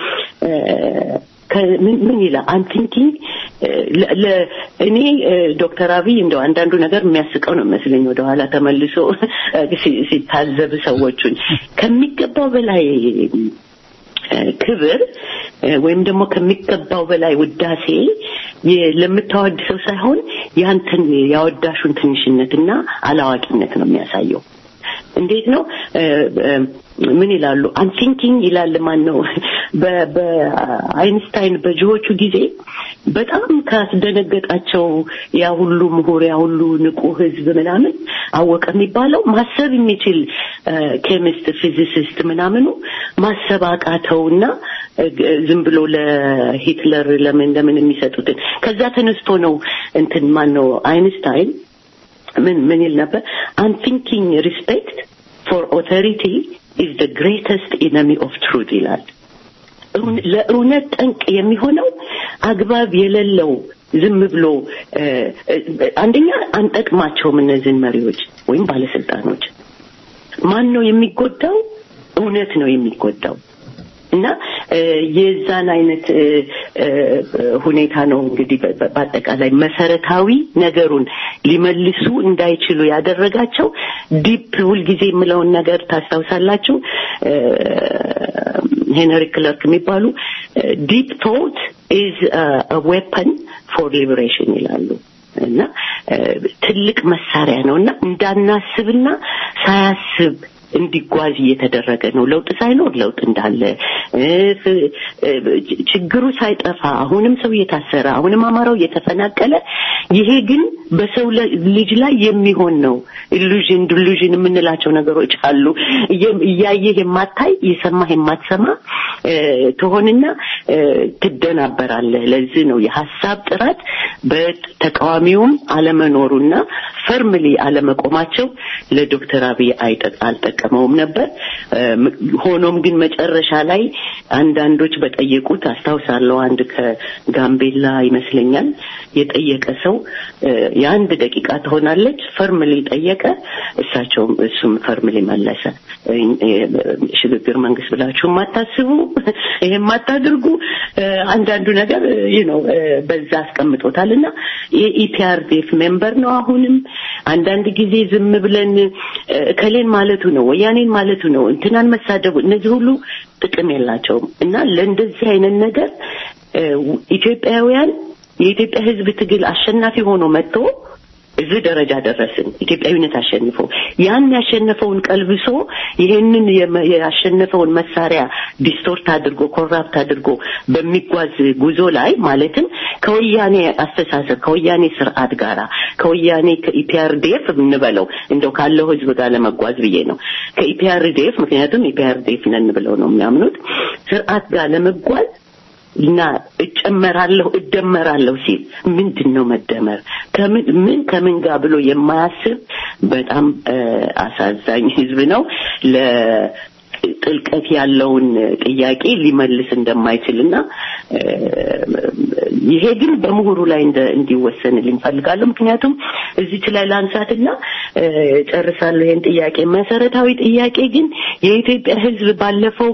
ምን ይላል አንቲንኪንግ እኔ ዶክተር አብይ እንደው አንዳንዱ ነገር የሚያስቀው ነው መስለኝ ወደኋላ ተመልሶ ሲታዘብ ሰዎቹን ከሚገባው በላይ ክብር ወይም ደግሞ ከሚገባው በላይ ውዳሴ ለምታወድሰው ሳይሆን ያንተን ያወዳሹን ትንሽነትና አላዋቂነት ነው የሚያሳየው። እንዴት ነው ምን ይላሉ አንቲንኪንግ ይላል ማን ነው በአይንስታይን በጅዎቹ ጊዜ በጣም ካስደነገጣቸው ያ ሁሉ ምሁር ያ ሁሉ ንቁ ህዝብ ምናምን አወቀ የሚባለው ማሰብ የሚችል ኬሚስት ፊዚሲስት ምናምኑ ማሰብ አቃተውና ዝም ብሎ ለሂትለር ለምን ለምን የሚሰጡትን ከዛ ተነስቶ ነው እንትን ማን ነው አይንስታይን ምን ምን ይል ነበር አንቲንኪንግ ሪስፔክት ፎር ኦቶሪቲ ኢዝ ደ ግሬተስት ኢነሚ ኦፍ ትሩት ይላል። ለእውነት ጠንቅ የሚሆነው አግባብ የሌለው ዝም ብሎ አንደኛ አንጠቅማቸውም እነዚህን መሪዎች ወይም ባለስልጣኖች። ማን ነው የሚጎዳው? እውነት ነው የሚጎዳው። እና የዛን አይነት ሁኔታ ነው እንግዲህ በአጠቃላይ መሰረታዊ ነገሩን ሊመልሱ እንዳይችሉ ያደረጋቸው ዲፕ ሁልጊዜ የምለውን ነገር ታስታውሳላችሁ ሄንሪ ክለርክ የሚባሉ ዲፕ ቶት ኢዝ ዌፐን ፎር ሊበሬሽን ይላሉ እና ትልቅ መሳሪያ ነው እና እንዳናስብና ሳያስብ እንዲጓዝ እየተደረገ ነው። ለውጥ ሳይኖር ለውጥ እንዳለ ችግሩ ሳይጠፋ አሁንም ሰው እየታሰረ አሁንም አማራው እየተፈናቀለ ይሄ ግን በሰው ልጅ ላይ የሚሆን ነው። ኢሉዥን ዲሉዥን የምንላቸው ነገሮች አሉ። እያየህ የማታይ እየሰማህ የማትሰማ ትሆንና ትደናበራለህ። ለዚህ ነው የሀሳብ ጥራት በተቃዋሚውም አለመኖሩና ፈርምሊ አለመቆማቸው ለዶክተር አብይ አልጠቀመውም ነበር። ሆኖም ግን መጨረሻ ላይ አንዳንዶች በጠየቁት አስታውሳለሁ። አንድ ከጋምቤላ ይመስለኛል የጠየቀ ሰው የአንድ ደቂቃ ትሆናለች ፈርምሊ ጠየቀ። እሳቸውም እሱም ፈርምሊ መለሰ። ሽግግር መንግስት ብላችሁ የማታስቡ ይሄ የማታድርጉ አንዳንዱ ነገር ይህ ነው በዛ አስቀምጦታል እና የኢፒአርዴፍ ሜምበር ነው። አሁንም አንዳንድ ጊዜ ዝም ብለን እከሌን ማለቱ ነው ወያኔን ማለቱ ነው እንትናን መሳደቡ እነዚህ ሁሉ ጥቅም የላቸውም እና ለእንደዚህ አይነት ነገር ኢትዮጵያውያን የኢትዮጵያ ሕዝብ ትግል አሸናፊ ሆኖ መጥቶ እዚህ ደረጃ ደረስን። ኢትዮጵያዊነት አሸንፎ ያን ያሸነፈውን ቀልብሶ ይሄንን ያሸነፈውን መሳሪያ ዲስቶርት አድርጎ ኮራፕት አድርጎ በሚጓዝ ጉዞ ላይ ማለትም ከወያኔ አስተሳሰብ ከወያኔ ስርዓት ጋራ ከወያኔ ከኢፒአርዲኤፍ እንበለው እንደው ካለው ህዝብ ጋር ለመጓዝ ብዬ ነው። ከኢፒአርዲኤፍ ምክንያቱም ኢፒአርዲኤፍ ነን ብለው ነው የሚያምኑት ስርዓት ጋር ለመጓዝ እና እጨመራለሁ እደመራለሁ ሲል ምንድን ነው መደመር ከምን ምን ከምን ጋር ብሎ የማያስብ በጣም አሳዛኝ ህዝብ ነው ለ ጥልቀት ያለውን ጥያቄ ሊመልስ እንደማይችልና ይሄ ግን በምሁሩ ላይ እንዲወሰንልኝ ፈልጋለሁ። ምክንያቱም እዚች ላይ ላንሳትና ጨርሳለሁ ይሄን ጥያቄ። መሰረታዊ ጥያቄ ግን የኢትዮጵያ ህዝብ ባለፈው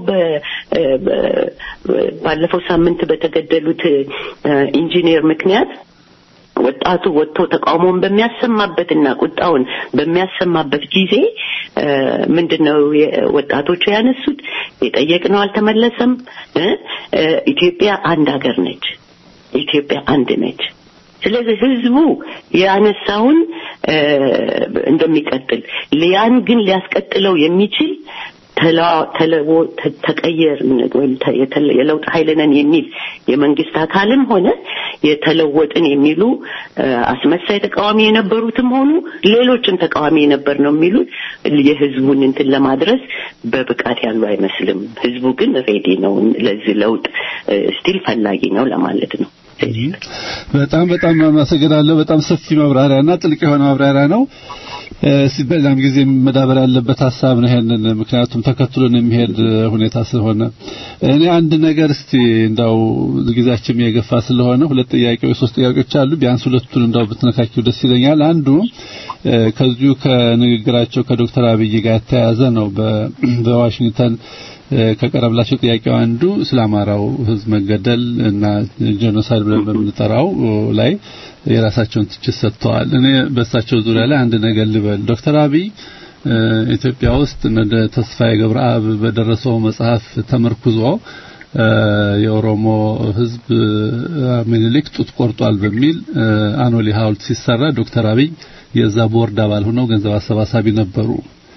ባለፈው ሳምንት በተገደሉት ኢንጂነር ምክንያት ወጣቱ ወጥቶ ተቃውሞውን በሚያሰማበትና ቁጣውን በሚያሰማበት ጊዜ ምንድነው ወጣቶቹ ያነሱት? የጠየቅነው አልተመለሰም። ኢትዮጵያ አንድ ሀገር ነች። ኢትዮጵያ አንድ ነች። ስለዚህ ህዝቡ ያነሳውን እ፣ እንደሚቀጥል ያን ግን ሊያስቀጥለው የሚችል ተላ- ተለዎ- ተ- ተቀየር ወይም ተ- የተለ- የለውጥ ኃይል ነን የሚል የመንግስት አካልም ሆነ የተለወጥን የሚሉ እ፣ አስመሳይ ተቃዋሚ የነበሩትም ሆኑ ሌሎችም ተቃዋሚ የነበር ነው የሚሉት የህዝቡን እንትን ለማድረስ በብቃት ያሉ አይመስልም። ህዝቡ ግን ሬዲ ነው ለዚህ ለውጥ ስቲል ፈላጊ ነው ለማለት ነው። በጣም በጣም አመሰግናለሁ። በጣም ሰፊ ማብራሪያና ጥልቅ የሆነ ማብራሪያ ነው። እ፣ ሲ- በሌላም ጊዜ መዳበር ያለበት ሀሳብ ነው። ይሄንን ምክንያቱም ተከትሎን የሚሄድ እ፣ ሁኔታ ስለሆነ እኔ አንድ ነገር እስቲ እንዳው ጊዜያችን የገፋ ስለሆነ ሁለት ጥያቄዎች ሶስት ጥያቄዎች አሉ። ቢያንስ ሁለቱን እንዳው ብትነካኪው ደስ ይለኛል። አንዱ እ፣ ከዚሁ ከንግግራቸው ከዶክተር አብይ ጋር የተያያዘ ነው። በ- በዋሽንግተን እ፣ ከቀረብላቸው ጥያቄው አንዱ ስለ አማራው ሕዝብ መገደል እና ጄኖሳይድ ብለን በምንጠራው እ፣ ላይ የራሳቸውን ትችት ሰጥተዋል። እኔ በእሳቸው ዙሪያ ላይ አንድ ነገር ልበል። ዶክተር አብይ እ፣ ኢትዮጵያ ውስጥ እንደ ተስፋዬ ገብረአብ በደረሰው መጽሐፍ ተመርኩዞ እ፣ የኦሮሞ ሕዝብ እ፣ ምኒልክ ጡት ቆርጧል በሚል እ፣ አኖሌ ሐውልት ሲሰራ ዶክተር አብይ የዛ ቦርድ አባል ሆነው ገንዘብ አሰባሳቢ ነበሩ።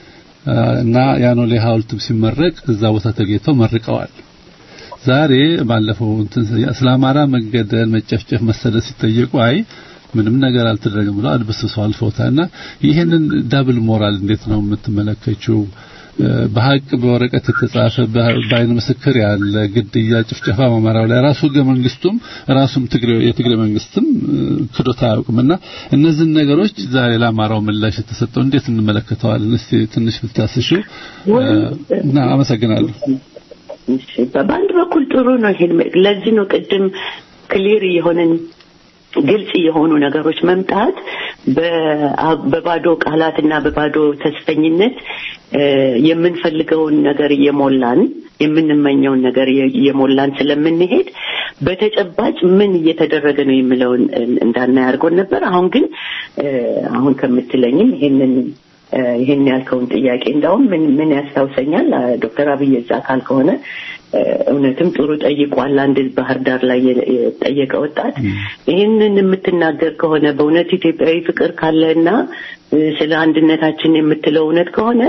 እና ያኖሌ ሐውልትም ሲመረቅ እዛ ቦታ ተገኝተው መርቀዋል። ዛሬ ባለፈው እንትን ስለ አማራ መገደል፣ መጨፍጨፍ፣ መሰደድ ሲጠየቁ አይ ምንም ነገር አልተደረገም ብለው አድበስብሰው አልፈውታልና ይሄንን ዳብል ሞራል እንዴት ነው የምትመለከችው? በሀቅ በወረቀት የተጻፈ በአይን ምስክር ያለ ግድያ፣ ጭፍጨፋ በአማራው ላይ ራሱ ህገ መንግስቱም ራሱም ትግሬ የትግሬ መንግስትም ክዶታ አያውቅምና እነዚህን ነገሮች ዛሬ ለአማራው ምላሽ የተሰጠው እንዴት እንመለከተዋለን? እስቲ ትንሽ ብታስሺው እና አመሰግናለሁ። እሺ በአንድ በኩል ጥሩ ነው። ይሄን ለዚህ ነው ቅድም ክሊር የሆነን ግልጽ የሆኑ ነገሮች መምጣት በባዶ ቃላትና በባዶ ተስፈኝነት የምንፈልገውን ነገር እየሞላን የምንመኘውን ነገር እየሞላን ስለምንሄድ በተጨባጭ ምን እየተደረገ ነው የሚለውን እንዳናይ አድርጎን ነበር። አሁን ግን አሁን ከምትለኝም ይሄንን ይሄን ያልከውን ጥያቄ እንዳውም ምን ምን ያስታውሰኛል ዶክተር አብይ እዛ አካል ከሆነ እውነትም ጥሩ ጠይቋል። አንድ ባህር ዳር ላይ የጠየቀ ወጣት ይህንን የምትናገር ከሆነ በእውነት ኢትዮጵያዊ ፍቅር ካለና ስለ አንድነታችን የምትለው እውነት ከሆነ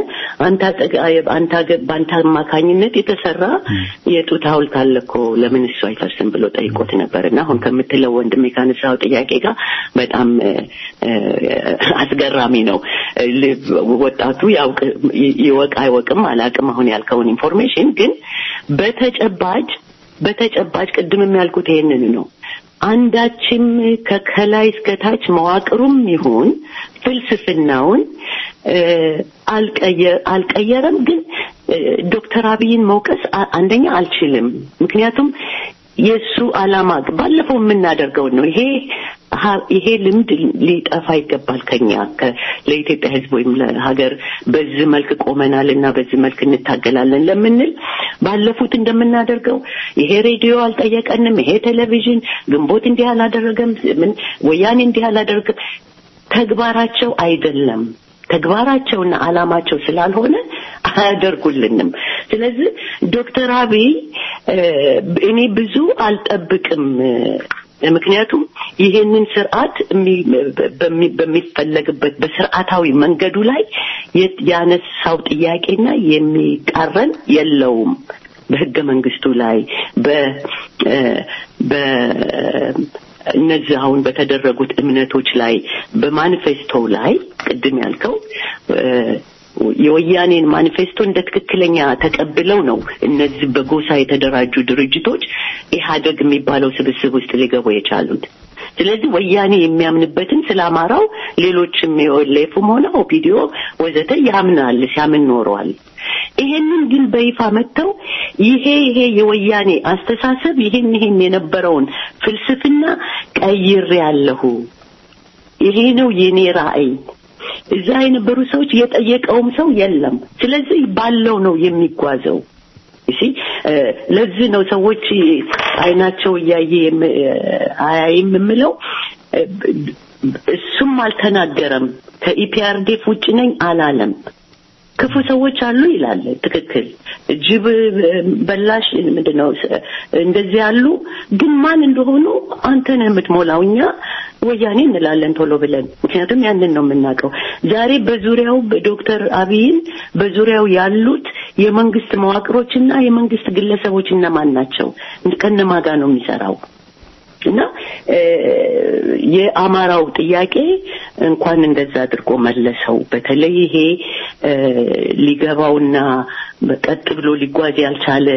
በአንተ አማካኝነት የተሰራ የጡት ሐውልት አለ እኮ ለምን እሱ አይፈርስም ብሎ ጠይቆት ነበር እና አሁን ከምትለው ወንድሜ ካነሳው ጥያቄ ጋር በጣም አስገራሚ ነው። ወጣቱ ያውቅ ይወቅ አይወቅም አላቅም አሁን ያልከውን ኢንፎርሜሽን ግን በተጨባጭ በተጨባጭ ቅድም ያልኩት ይሄንን ነው። አንዳችም ከከላይ እስከታች መዋቅሩም ይሁን ፍልስፍናውን አልቀየረም። ግን ዶክተር አብይን መውቀስ አንደኛ አልችልም። ምክንያቱም የእሱ አላማ ባለፈው የምናደርገውን ነው። ይሄ ይሄ ልምድ ሊጠፋ ይገባል ከኛ ለኢትዮጵያ ሕዝብ ወይም ለሀገር በዚህ መልክ ቆመናል እና በዚህ መልክ እንታገላለን ለምንል ባለፉት እንደምናደርገው ይሄ ሬዲዮ አልጠየቀንም፣ ይሄ ቴሌቪዥን ግንቦት እንዲህ አላደረገም፣ ምን ወያኔ እንዲህ አላደረገም ተግባራቸው አይደለም። ተግባራቸውና አላማቸው ስላልሆነ አያደርጉልንም። ስለዚህ ዶክተር አብይ እኔ ብዙ አልጠብቅም። ምክንያቱም ይሄንን ስርዓት በሚፈለግበት በስርዓታዊ መንገዱ ላይ ያነሳው ጥያቄና የሚቃረን የለውም። በህገ መንግስቱ ላይ በ እነዚህ አሁን በተደረጉት እምነቶች ላይ በማኒፌስቶ ላይ ቅድም ያልከው የወያኔን ማኒፌስቶ እንደ ትክክለኛ ተቀብለው ነው እነዚህ በጎሳ የተደራጁ ድርጅቶች ኢህአደግ የሚባለው ስብስብ ውስጥ ሊገቡ የቻሉት። ስለዚህ ወያኔ የሚያምንበትን ስለ አማራው ሌሎችም የኦሌፉም ሆነ ኦፒዲዮ ወዘተ ያምናል፣ ሲያምን ኖረዋል። ይሄንን ግን በይፋ መጥተው ይሄ ይሄ የወያኔ አስተሳሰብ ይሄን ይሄን የነበረውን ፍልስፍና ቀይሬ ያለሁ ይሄ ነው የኔ ራዕይ እዛ የነበሩ ሰዎች የጠየቀውም ሰው የለም። ስለዚህ ባለው ነው የሚጓዘው። እሺ ለዚህ ነው ሰዎች አይናቸው እያየ አያይም የምለው። እሱም አልተናገረም። ከኢፒአርዴፍ ውጭ ነኝ አላለም። ክፉ ሰዎች አሉ ይላል። ትክክል። ጅብ በላሽ ምንድነው እንደዚህ ያሉ ግን ማን እንደሆኑ አንተ ነህ የምትሞላው። እኛ ወያኔ እንላለን ቶሎ ብለን፣ ምክንያቱም ያንን ነው የምናውቀው። ዛሬ በዙሪያው በዶክተር አብይን በዙሪያው ያሉት የመንግስት መዋቅሮችና የመንግስት ግለሰቦች እነማን ናቸው? ከነማ ጋር ነው የሚሰራው? እና የአማራው ጥያቄ እንኳን እንደዛ አድርጎ መለሰው። በተለይ ይሄ ሊገባውና ቀጥ ብሎ ሊጓዝ ያልቻለ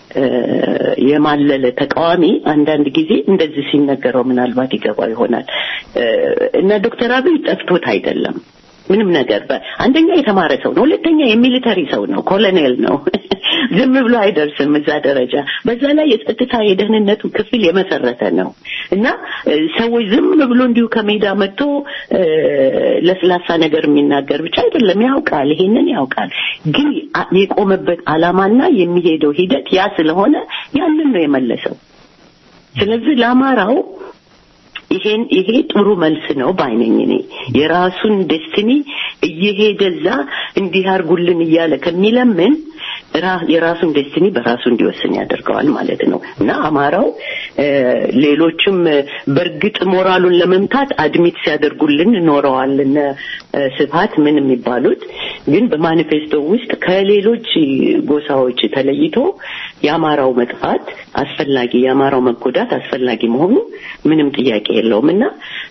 የማለለ ተቃዋሚ አንዳንድ ጊዜ እንደዚህ ሲነገረው ምናልባት ይገባው ይሆናል እና ዶክተር አብይ ጠፍቶት አይደለም ምንም ነገር አንደኛ የተማረ ሰው ነው፣ ሁለተኛ የሚሊተሪ ሰው ነው፣ ኮሎኔል ነው። ዝም ብሎ አይደርስም እዛ ደረጃ። በዛ ላይ የጸጥታ የደህንነቱ ክፍል የመሰረተ ነው እና ሰዎች ዝም ብሎ እንዲሁ ከሜዳ መጥቶ ለስላሳ ነገር የሚናገር ብቻ አይደለም፣ ያውቃል፣ ይሄንን ያውቃል። ግን የቆመበት ዓላማና የሚሄደው ሂደት ያ ስለሆነ ያንን ነው የመለሰው። ስለዚህ ለአማራው ይሄን ይሄ ጥሩ መልስ ነው ባይነኝ እኔ የራሱን ዴስቲኒ እየሄደ እዛ እንዲህ አድርጉልን እያለ ከሚለምን የራሱን ዴስቲኒ በራሱ እንዲወስን ያደርገዋል ማለት ነው እና አማራው ሌሎችም በእርግጥ ሞራሉን ለመምታት አድሚት ሲያደርጉልን ኖረዋል እነ ስብሀት ምን የሚባሉት ግን በማኒፌስቶ ውስጥ ከሌሎች ጎሳዎች ተለይቶ የአማራው መጥፋት አስፈላጊ የአማራው መጎዳት አስፈላጊ መሆኑ ምንም ጥያቄ የለውም እና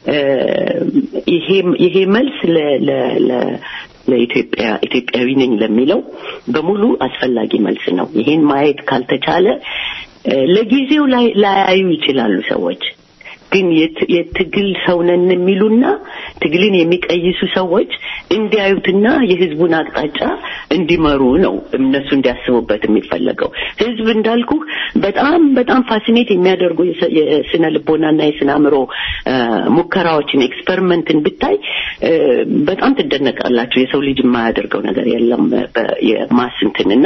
ይሄ መልስ ለኢትዮጵያ ኢትዮጵያዊ ነኝ ለሚለው በሙሉ አስፈላጊ መልስ ነው። ይሄን ማየት ካልተቻለ ለጊዜው ላያዩ ይችላሉ ሰዎች ግን የትግል ሰው ነን የሚሉና ትግልን የሚቀይሱ ሰዎች እንዲያዩትና የህዝቡን አቅጣጫ እንዲመሩ ነው እነሱ እንዲያስቡበት የሚፈለገው። ህዝብ እንዳልኩ በጣም በጣም ፋሲኔት የሚያደርጉ የስነ ልቦናና የስነ አእምሮ ሙከራዎችን ኤክስፐሪመንትን ብታይ በጣም ትደነቃላችሁ። የሰው ልጅ የማያደርገው ነገር የለም የማስንትን እና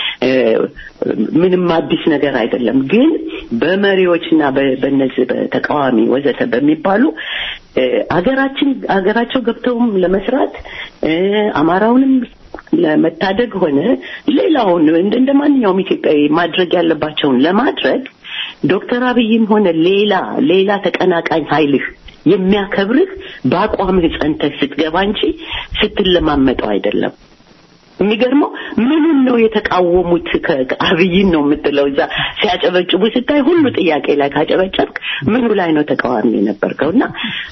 ምንም አዲስ ነገር አይደለም። ግን በመሪዎችና በነዚህ በተቃዋሚ ወዘተ በሚባሉ አገራችን አገራቸው ገብተውም ለመስራት አማራውንም ለመታደግ ሆነ ሌላውን እንደ ማንኛውም ኢትዮጵያዊ ማድረግ ያለባቸውን ለማድረግ ዶክተር አብይም ሆነ ሌላ ሌላ ተቀናቃኝ ኃይልህ የሚያከብርህ በአቋምህ ጸንተህ ስትገባ እንጂ ስትለማመጠው አይደለም። የሚገርመው ምኑን ነው የተቃወሙት? አብይን ነው የምትለው እዛ ሲያጨበጭቡ ስታይ ሁሉ ጥያቄ ላይ ካጨበጨብክ ምኑ ላይ ነው ተቃዋሚ የነበርከው? እና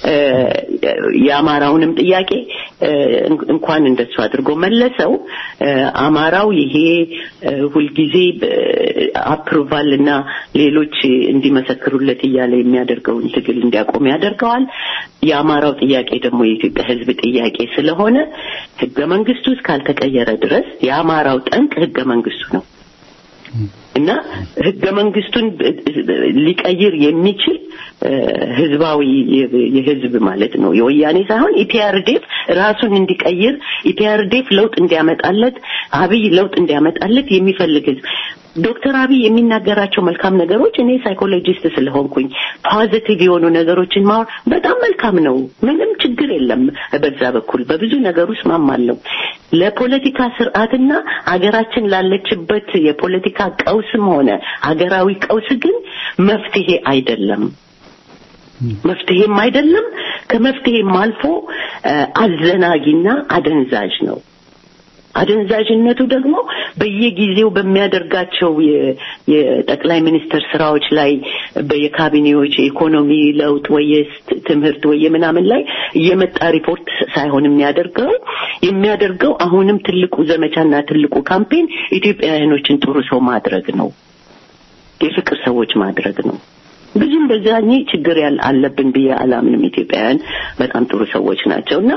የአማራውንም ጥያቄ እንኳን እንደሱ አድርጎ መለሰው። አማራው ይሄ ሁልጊዜ አፕሩቫል እና ሌሎች እንዲመሰክሩለት እያለ የሚያደርገውን ትግል እንዲያቆም ያደርገዋል። የአማራው ጥያቄ ደግሞ የኢትዮጵያ ሕዝብ ጥያቄ ስለሆነ ህገ መንግስቱ እስካልተቀየረ ድረስ የአማራው ጠንቅ ህገ መንግስቱ ነው እና ህገ መንግስቱን ሊቀይር የሚችል ህዝባዊ የህዝብ ማለት ነው የወያኔ ሳይሆን ኢፒአርዴፍ ራሱን እንዲቀይር ኢፒአርዴፍ ለውጥ እንዲያመጣለት አብይ ለውጥ እንዲያመጣለት የሚፈልግ ህዝብ ዶክተር አብይ የሚናገራቸው መልካም ነገሮች እኔ ሳይኮሎጂስት ስለሆንኩኝ ፖዚቲቭ የሆኑ ነገሮችን ማወር በጣም መልካም ነው። ምንም ችግር የለም። በዛ በኩል በብዙ ነገር ውስጥ ማማለው ለፖለቲካ ስርዓትና አገራችን ላለችበት የፖለቲካ ቀውስም ሆነ አገራዊ ቀውስ ግን መፍትሄ አይደለም። መፍትሄም አይደለም። ከመፍትሄም አልፎ አዘናጊና አደንዛዥ ነው። አደንዛዥነቱ ደግሞ በየጊዜው በሚያደርጋቸው የጠቅላይ ሚኒስትር ስራዎች ላይ በየካቢኔዎች የኢኮኖሚ ለውጥ ወይ ትምህርት ወይ ምናምን ላይ እየመጣ ሪፖርት ሳይሆን የሚያደርገው የሚያደርገው አሁንም ትልቁ ዘመቻና ትልቁ ካምፔን ኢትዮጵያውያኖችን ጥሩ ሰው ማድረግ ነው። የፍቅር ሰዎች ማድረግ ነው። ብዙም በዛኝ ችግር ያል አለብን ብዬ አላምንም። ኢትዮጵያውያን በጣም ጥሩ ሰዎች ናቸው እና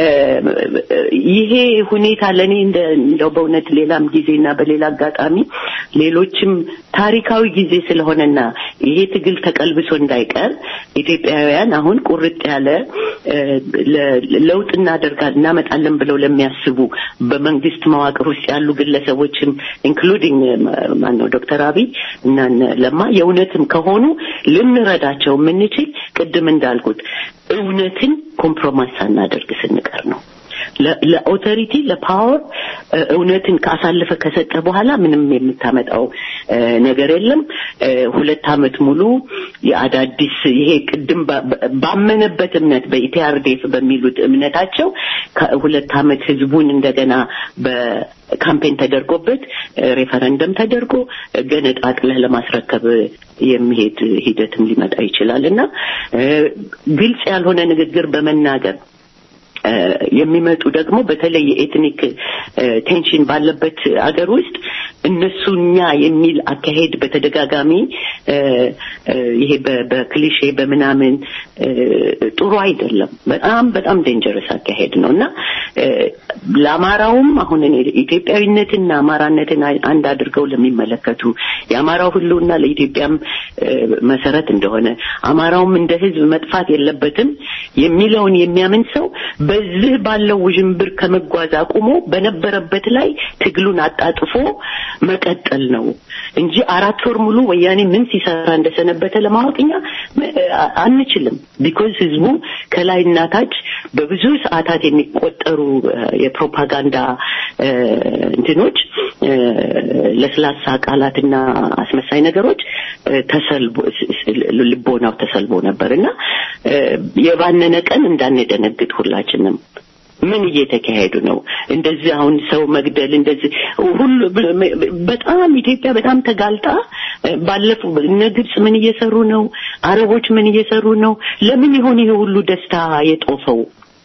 ይሄ ሁኔታ ለእኔ እንደው በእውነት ሌላም ጊዜና በሌላ አጋጣሚ ሌሎችም ታሪካዊ ጊዜ ስለሆነና ይሄ ትግል ተቀልብሶ እንዳይቀር ኢትዮጵያውያን አሁን ቁርጥ ያለ ለውጥ እናደርጋል እናመጣለን ብለው ለሚያስቡ በመንግስት መዋቅር ውስጥ ያሉ ግለሰቦችም ኢንክሉዲንግ ማነው ዶክተር አብይ እና ለማ የእውነትም ከሆኑ ልንረዳቸው የምንችል ቅድም እንዳልኩት እውነትን ኮምፕሮማይዝ ሳናደርግ ስንቀር ነው። ለኦቶሪቲ ለፓወር እውነትን ካሳለፈ ከሰጠ በኋላ ምንም የምታመጣው ነገር የለም። ሁለት ዓመት ሙሉ የአዳዲስ ይሄ ቅድም ባመነበት እምነት በኢፒአርዴፍ በሚሉት እምነታቸው ከሁለት ዓመት ህዝቡን እንደገና በካምፔን ተደርጎበት ሬፈረንደም ተደርጎ ገነጣጥለህ ለማስረከብ የሚሄድ ሂደትም ሊመጣ ይችላል እና ግልጽ ያልሆነ ንግግር በመናገር የሚመጡ ደግሞ በተለይ የኤትኒክ ቴንሽን ባለበት አገር ውስጥ እነሱኛ የሚል አካሄድ በተደጋጋሚ ይሄ በክሊሼ በምናምን ጥሩ አይደለም። በጣም በጣም ዴንጀረስ አካሄድ ነው እና ለአማራውም አሁን እኔ ኢትዮጵያዊነትና አማራነትን አንድ አድርገው ለሚመለከቱ የአማራው ህልውና ለኢትዮጵያም መሰረት እንደሆነ አማራውም እንደ ህዝብ መጥፋት የለበትም የሚለውን የሚያምን ሰው በዚህ ባለው ውዥንብር ከመጓዝ አቁሞ በነበረበት ላይ ትግሉን አጣጥፎ መቀጠል ነው እንጂ አራት ወር ሙሉ ወያኔ ምን ሲሰራ እንደሰነበተ ለማወቅ እኛ አንችልም። ቢኮዝ ህዝቡ ከላይና ታች በብዙ ሰዓታት የሚቆጠሩ የፕሮፓጋንዳ እንትኖች ለስላሳ ቃላትና አስመሳይ ነገሮች ተሰልቦ ልቦናው ተሰልቦ ነበር እና የባነነ ቀን እንዳንደነግጥ ሁላችንም ምን እየተካሄዱ ነው? እንደዚህ አሁን ሰው መግደል እንደዚህ ሁሉ በጣም ኢትዮጵያ በጣም ተጋልጣ ባለፈው እነ ግብጽ ምን እየሰሩ ነው? አረቦች ምን እየሰሩ ነው? ለምን ይሆን ይሄ ሁሉ ደስታ የጦፈው?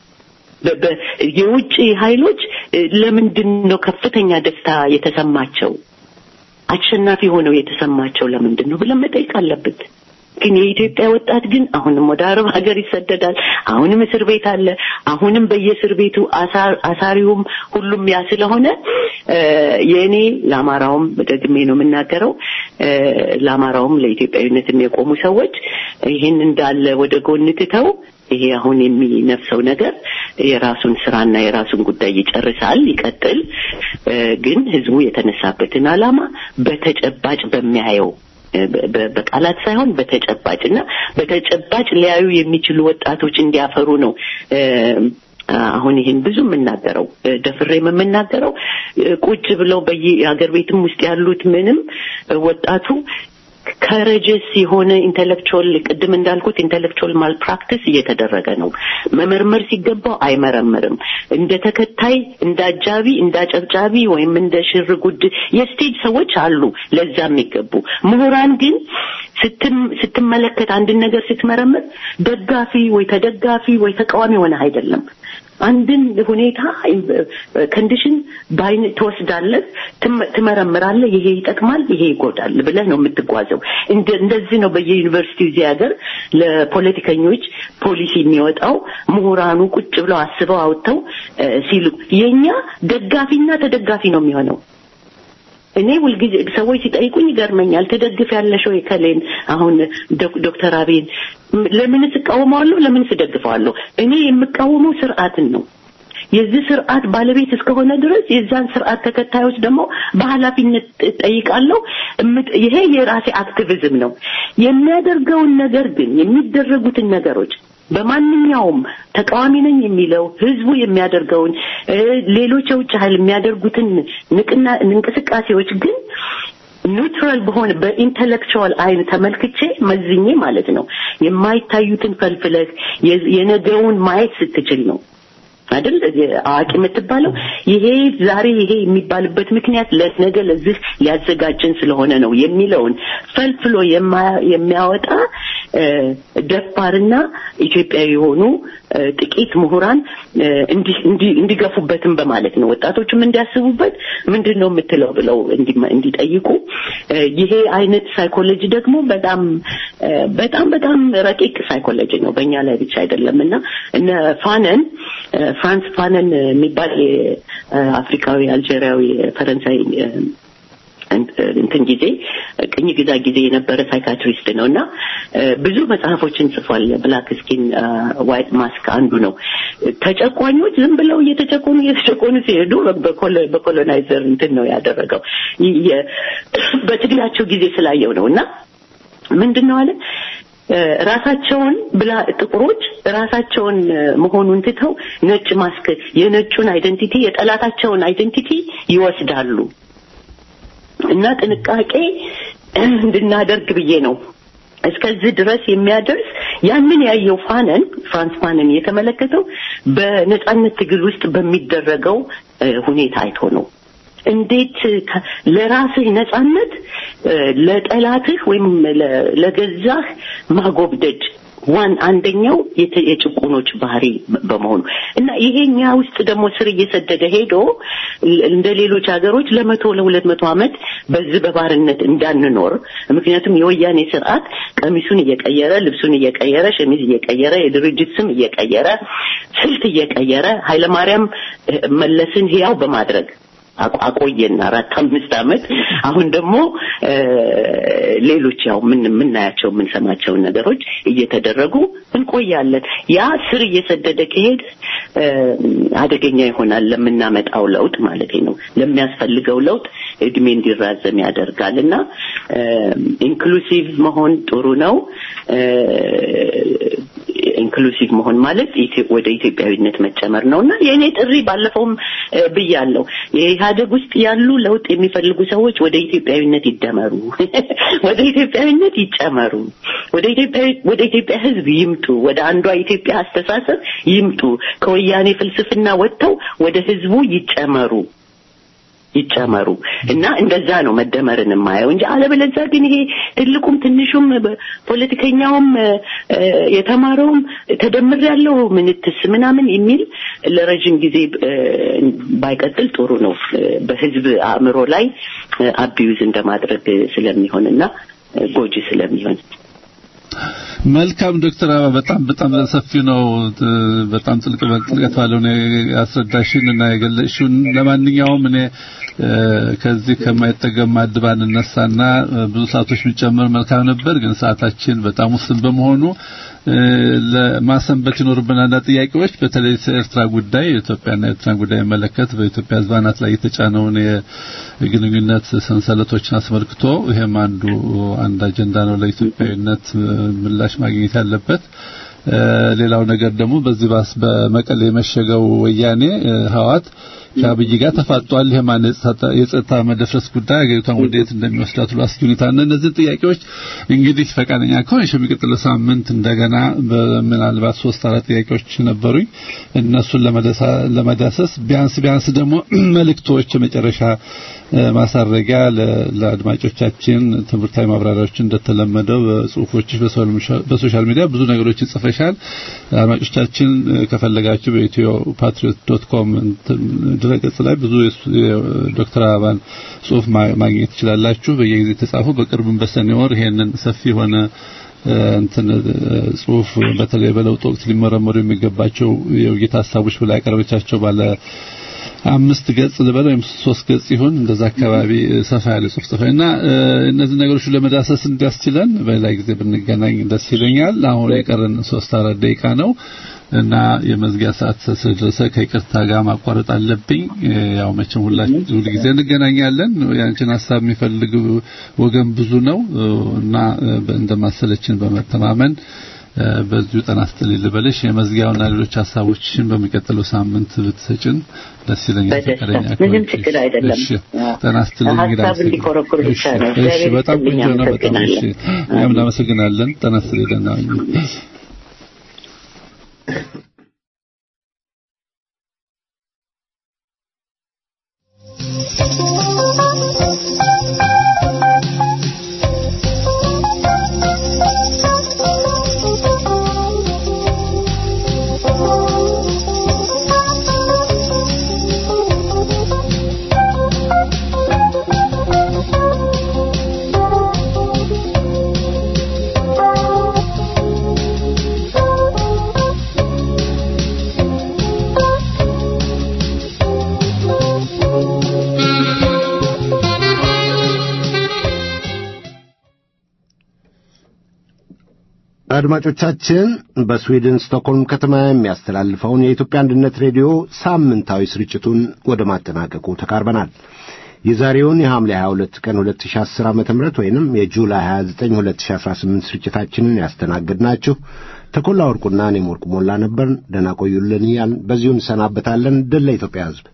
የውጭ ኃይሎች ለምንድን ነው ከፍተኛ ደስታ የተሰማቸው? አሸናፊ ሆነው የተሰማቸው ለምንድን ነው ብለን መጠየቅ አለብን። ግን የኢትዮጵያ ወጣት ግን አሁንም ወደ አረብ ሀገር ይሰደዳል። አሁንም እስር ቤት አለ። አሁንም በየእስር ቤቱ አሳሪውም ሁሉም ያ ስለሆነ የእኔ ለአማራውም ደግሜ ነው የምናገረው፣ ለአማራውም ለኢትዮጵያዊነትም የቆሙ ሰዎች ይህን እንዳለ ወደ ጎን ትተው ይሄ አሁን የሚነፍሰው ነገር የራሱን ስራና የራሱን ጉዳይ ይጨርሳል፣ ይቀጥል። ግን ህዝቡ የተነሳበትን ዓላማ በተጨባጭ በሚያየው በቃላት ሳይሆን በተጨባጭ እና በተጨባጭ ሊያዩ የሚችሉ ወጣቶች እንዲያፈሩ ነው። አሁን ይህን ብዙ የምናገረው ደፍሬም የምናገረው ቁጭ ብለው በየሀገር ቤትም ውስጥ ያሉት ምንም ወጣቱ ከረጀስ የሆነ ኢንተሌክቹዋል ቅድም እንዳልኩት ኢንተሌክቹዋል ማል ፕራክቲስ እየተደረገ ነው። መመርመር ሲገባው አይመረምርም። እንደ ተከታይ፣ እንደ አጃቢ፣ እንደ አጨብጫቢ ወይም እንደ ሽር ጉድ የስቴጅ ሰዎች አሉ ለዛ የሚገቡ ምሁራን ግን ስትመለከት አንድን ነገር ስትመረምር ደጋፊ ወይ ተደጋፊ ወይ ተቃዋሚ ሆነ አይደለም። አንድን ሁኔታ ኮንዲሽን በአይን ትወስዳለህ፣ ትመረምራለህ። ይሄ ይጠቅማል፣ ይሄ ይጎዳል ብለህ ነው የምትጓዘው። እንደዚህ ነው በየዩኒቨርሲቲው እዚህ ሀገር ለፖለቲከኞች ፖሊሲ የሚወጣው ምሁራኑ ቁጭ ብለው አስበው አውጥተው ሲሉ፣ የኛ ደጋፊና ተደጋፊ ነው የሚሆነው። እኔ ሁልጊዜ ሰዎች ሲጠይቁኝ ይገርመኛል። ትደግፍ ያለሽ ወይ ከሌን አሁን ዶክተር አብይን ለምንስ እቃወመዋለሁ? ለምንስ እደግፈዋለሁ? እኔ የምቃወመው ስርዓትን ነው። የዚህ ስርዓት ባለቤት እስከሆነ ድረስ የዛን ስርዓት ተከታዮች ደግሞ በኃላፊነት ጠይቃለሁ። ይሄ የራሴ አክቲቪዝም ነው። የሚያደርገውን ነገር ግን የሚደረጉትን ነገሮች በማንኛውም ተቃዋሚ ነኝ የሚለው ህዝቡ የሚያደርገውን ሌሎች የውጭ ኃይል የሚያደርጉትን ንቅና እንቅስቃሴዎች ግን ኒውትራል በሆነ በኢንተሌክቹዋል አይን ተመልክቼ መዝኜ ማለት ነው የማይታዩትን ፈልፍለህ የነገውን ማየት ስትችል ነው አይደል አዋቂ የምትባለው ይሄ ዛሬ ይሄ የሚባልበት ምክንያት ለነገ ለዚህ ሊያዘጋጀን ስለሆነ ነው የሚለውን ፈልፍሎ የሚያወጣ ደፋርና ኢትዮጵያዊ የሆኑ ጥቂት ምሁራን እንዲገፉበትም በማለት ነው ወጣቶችም እንዲያስቡበት ምንድን ነው የምትለው ብለው እንዲጠይቁ ይሄ አይነት ሳይኮሎጂ ደግሞ በጣም በጣም በጣም ረቂቅ ሳይኮሎጂ ነው በእኛ ላይ ብቻ አይደለም እና እነ ፋነን ፍራንስ ፋነን የሚባል አፍሪካዊ አልጄሪያዊ ፈረንሳይ እንትን ጊዜ ቅኝ ግዛ ጊዜ የነበረ ሳይካትሪስት ነው እና ብዙ መጽሐፎችን ጽፏል። ብላክ ስኪን ዋይት ማስክ አንዱ ነው። ተጨቋኞች ዝም ብለው እየተጨቆኑ እየተጨቆኑ ሲሄዱ በኮሎናይዘር እንትን ነው ያደረገው በትግላቸው ጊዜ ስላየው ነው እና ምንድን ነው አለ ራሳቸውን ብላ ጥቁሮች ራሳቸውን መሆኑን ትተው ነጭ ማስክ የነጩን አይደንቲቲ የጠላታቸውን አይደንቲቲ ይወስዳሉ እና ጥንቃቄ እንድናደርግ ብዬ ነው እስከዚህ ድረስ የሚያደርስ ያንን ያየው ፋነን ፍራንስ ፋነን የተመለከተው በነጻነት ትግል ውስጥ በሚደረገው ሁኔታ አይቶ ነው። እንዴት ለራስህ ነጻነት ለጠላትህ ወይም ለገዛህ ማጎብደድ ዋን አንደኛው የጭቁኖች ባህሪ በመሆኑ እና ይሄኛ ውስጥ ደግሞ ስር እየሰደደ ሄዶ እንደ ሌሎች ሀገሮች ለመቶ ለሁለት መቶ ዓመት በዚህ በባርነት እንዳንኖር ምክንያቱም የወያኔ ስርዓት ቀሚሱን እየቀየረ ልብሱን እየቀየረ ሸሚዝ እየቀየረ የድርጅት ስም እየቀየረ ስልት እየቀየረ ኃይለማርያም መለስን ህያው በማድረግ አቆየን አራት አምስት ዓመት አሁን ደግሞ ሌሎች ያው ምን የምናያቸው የምንሰማቸውን ነገሮች እየተደረጉ እንቆያለን ያ ስር እየሰደደ ከሄድ አደገኛ ይሆናል ለምናመጣው ለውጥ ማለት ነው ለሚያስፈልገው ለውጥ እድሜ እንዲራዘም ያደርጋል እና ኢንክሉሲቭ መሆን ጥሩ ነው ኢንክሉሲቭ መሆን ማለት ወደ ኢትዮጵያዊነት መጨመር ነው እና የእኔ ጥሪ ባለፈውም ብያለሁ የኢህአደግ ውስጥ ያሉ ለውጥ የሚፈልጉ ሰዎች ወደ ኢትዮጵያዊነት ይደመሩ ወደ ኢትዮጵያዊነት ይጨመሩ ወደ ኢትዮጵያ ወደ ኢትዮጵያ ህዝብ ይምጡ ወደ አንዷ ኢትዮጵያ አስተሳሰብ ይምጡ ከወያኔ ፍልስፍና ወጥተው ወደ ህዝቡ ይጨመሩ ይጨመሩ እና እንደዛ ነው መደመርን የማየው እንጂ አለበለዚያ ግን ይሄ ትልቁም ትንሹም ፖለቲከኛውም የተማረውም ተደምር ያለው ምንትስ ምናምን የሚል ለረጅም ጊዜ ባይቀጥል ጥሩ ነው በህዝብ አእምሮ ላይ አቢዩዝ እንደማድረግ ስለሚሆን እና ጎጂ ስለሚሆን መልካም ዶክተር አበባ በጣም በጣም ሰፊ ነው። በጣም ጥልቅ ጥልቀት ባለው ነው ያስረዳሽን እና የገለጽሽውን። ለማንኛውም እኔ ከዚህ ከማይጠገም ማድባን እነሳና ብዙ ሰዓቶች ቢጨምር መልካም ነበር፣ ግን ሰዓታችን በጣም ውስን በመሆኑ ለማሰንበት ይኖርብን አንዳንድ ጥያቄዎች በተለይ ኤርትራ ጉዳይ የኢትዮጵያና ኤርትራን ጉዳይ መለከት በኢትዮጵያ ሕዝብ አናት ላይ የተጫነውን የግንኙነት ሰንሰለቶችን አስመልክቶ ይሄም አንዱ አንድ አጀንዳ ነው ለኢትዮጵያዊነት ምላሽ ማግኘት ያለበት። ሌላው ነገር ደግሞ በዚህ ባስ በመቀሌ የመሸገው ወያኔ ህዋት ከአብይ ጋር ተፋጧል። ይሄ ማለት የጸጥታ መደፍረስ ጉዳይ አገሪቷን ወዴት እንደሚወስዳት ሁሉ አስጊ ሁኔታ እና እነዚህ ጥያቄዎች እንግዲህ ፈቃደኛ ከሆንሽ የሚቀጥለው ሳምንት እንደገና ምናልባት ሶስት አራት ጥያቄዎች ነበሩኝ እነሱን ለመዳሰስ ቢያንስ ቢያንስ ደግሞ መልእክቶች የመጨረሻ ማሳረጊያ ለአድማጮቻችን ትምህርታዊ ማብራሪያዎች እንደተለመደው በጽሁፎችሽ በሶሻል ሚዲያ ብዙ ነገሮች ይጽፈሻል። አድማጮቻችን ከፈለጋችሁ በኢትዮ ፓትሪዮት ዶት ኮም ድረገጽ ላይ ብዙ ዶክተር አበባን ጽሁፍ ማግኘት ትችላላችሁ። በየጊዜ የተጻፉ በቅርብም በሰኔ ወር ይሄንን ሰፊ የሆነ እንትን ጽሁፍ በተለይ በለውጥ ወቅት ሊመረመሩ የሚገባቸው የውይይት ሀሳቦች ብላ ያቀረበቻቸው ባለ አምስት ገጽ ልበል ወይም ሶስት ገጽ ይሁን እንደዛ አካባቢ ሰፋ ያለ ጽሁፍ ጽፈ እና እነዚህ ነገሮች ለመዳሰስ እንዲያስችለን በሌላ ጊዜ ብንገናኝ ደስ ይለኛል። አሁን የቀረን ሶስት አራት ደቂቃ ነው እና የመዝጊያ ሰዓት ስለደረሰ ከይቅርታ ጋር ማቋረጥ አለብኝ። ያው መቼም ሁላችን ሁሉ ጊዜ እንገናኛለን። ያንቺን ሀሳብ የሚፈልግ ወገን ብዙ ነው እና እንደማሰለችን በመተማመን በዚሁ ጠና ስትልኝ ልበልሽ የመዝጊያውና ሌሎች ሀሳቦችሽን በሚቀጥለው ሳምንት ብትሰጭን ደስ ይለኛል። ፈቃደኛ ምንም ችግር አይደለም። እሺ ጠና ስትልኝ እንግዲህ ሀሳብ እንዲኮረኩር ብቻ ነው። እሺ በጣም ቆንጆ ነው። በጣም እሺ እኛም እናመሰግናለን። ጠና ስትልኝ ደህና ሁኚ። አድማጮቻችን በስዊድን ስቶክሆልም ከተማ የሚያስተላልፈውን የኢትዮጵያ አንድነት ሬዲዮ ሳምንታዊ ስርጭቱን ወደ ማጠናቀቁ ተቃርበናል። የዛሬውን የሐምሌ 22 ቀን 2010 ዓ.ም ወይንም የጁላይ 29 2018 ስርጭታችንን ያስተናግድናችሁ ተኮላ ወርቁና እኔም ወርቁ ሞላ ነበርን። ደህና ቆዩልን እያልን በዚሁ እንሰናበታለን። ድል ለኢትዮጵያ ሕዝብ።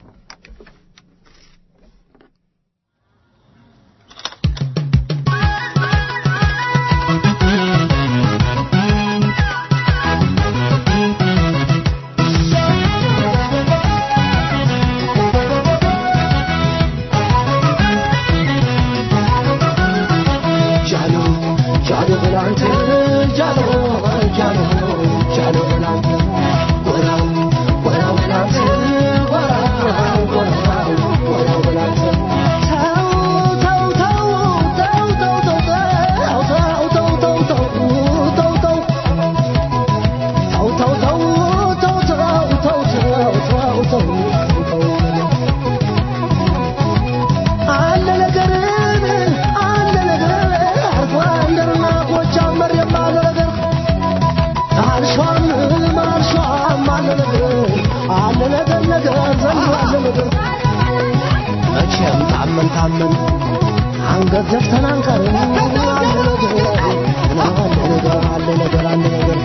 መቼም ታመን ታመን አንገት ዘፍተን አንቀርም። አለ ነገር አለ ነገር አለ ነገር አለ ነገር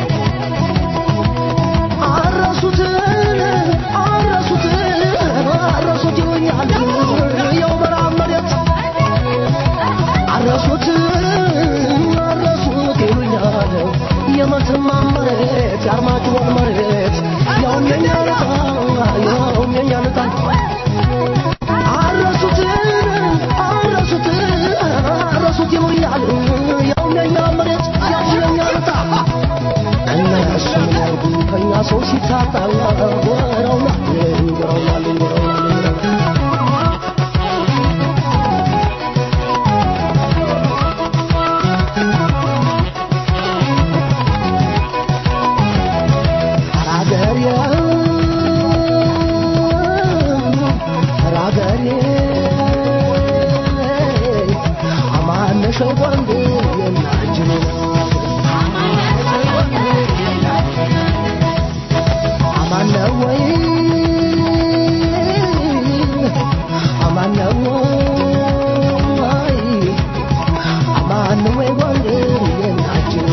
አረሱትን አረሱትን አረሱት ይሉኛል የው ምዕራብ መሬት አረሱት አረሱት ይሉኛል የመተማ መሬት የአርማጭሆን መሬት ያውም የኛ ልጣ ያውም የኛ ልጣ አረሱት አረሱት አረሱት ይሉኛል ያውም የኛ መሬት ያውም የኛ ልጣ እነሱ ያርጉ ከኛ ሰው ሲታጣ ወረውና ወረውና ወረውና ራገሬ ራገሬ አማነሸው ወንዴ የናጅኔ አማነ ወይ አማነ ወይ አማነ ወይ ወንዴ የናጅኔ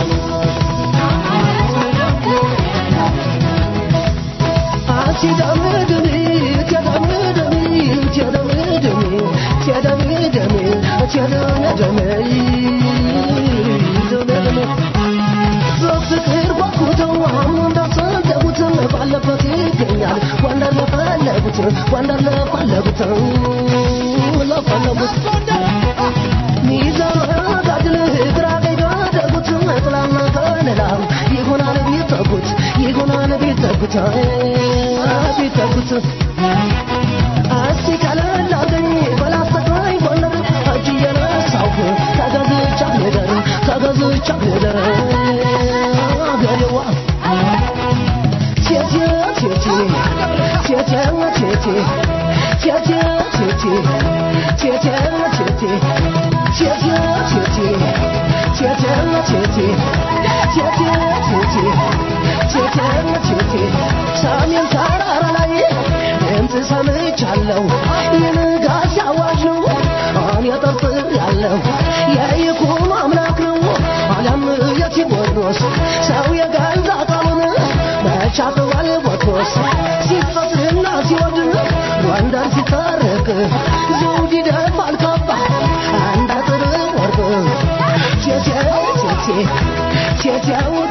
በፍቅር ጓጉተው አሁን እንዳሰደቡት ባለበት ይገኛል ጎንደር ለፈለጉት ጎንደር ለፈለጉት ለፈለጉት ሚዛን ጋድል ግራ ቀኝ ባደረጉት ጥላና ከለላ ይሆናል ቢጠጉት ይሆናል ቢጠጉት ቢጠጉት እስቲ ቀለል አርገኝ በላስተቃኝ ጎንደር እጅ እየነሳሁ ተገዝቻ ልደር ተገዝቻ ልደር አገሬዋ ቴቴ ቴቴ ቴቴ ቴቴ ቴቴ ቴቴ ቴቴ ቴቴ ቴቴ ቴቴ ቴቴ ቴቴ ቴቴ ቴቴ ቴቴ ቴቴ ሰሜን ተራራ ላይ ድምፅ ሰምቻለሁ የንጋት አዋጅ ነው እኔ ጠርጥር ያለው የይኩኖ አምላክ ነው አለም የቴዎድሮስ ሰው የገዛ ቃሉን መቻጥዋል ቦትሮስ ሲፈትና ሲወድ ጎንደር ሲታረቅ ዘውድ ይደፋል ካባ አንድ አጥር ወርቅ ቴቴ ቴቴ ቴቴው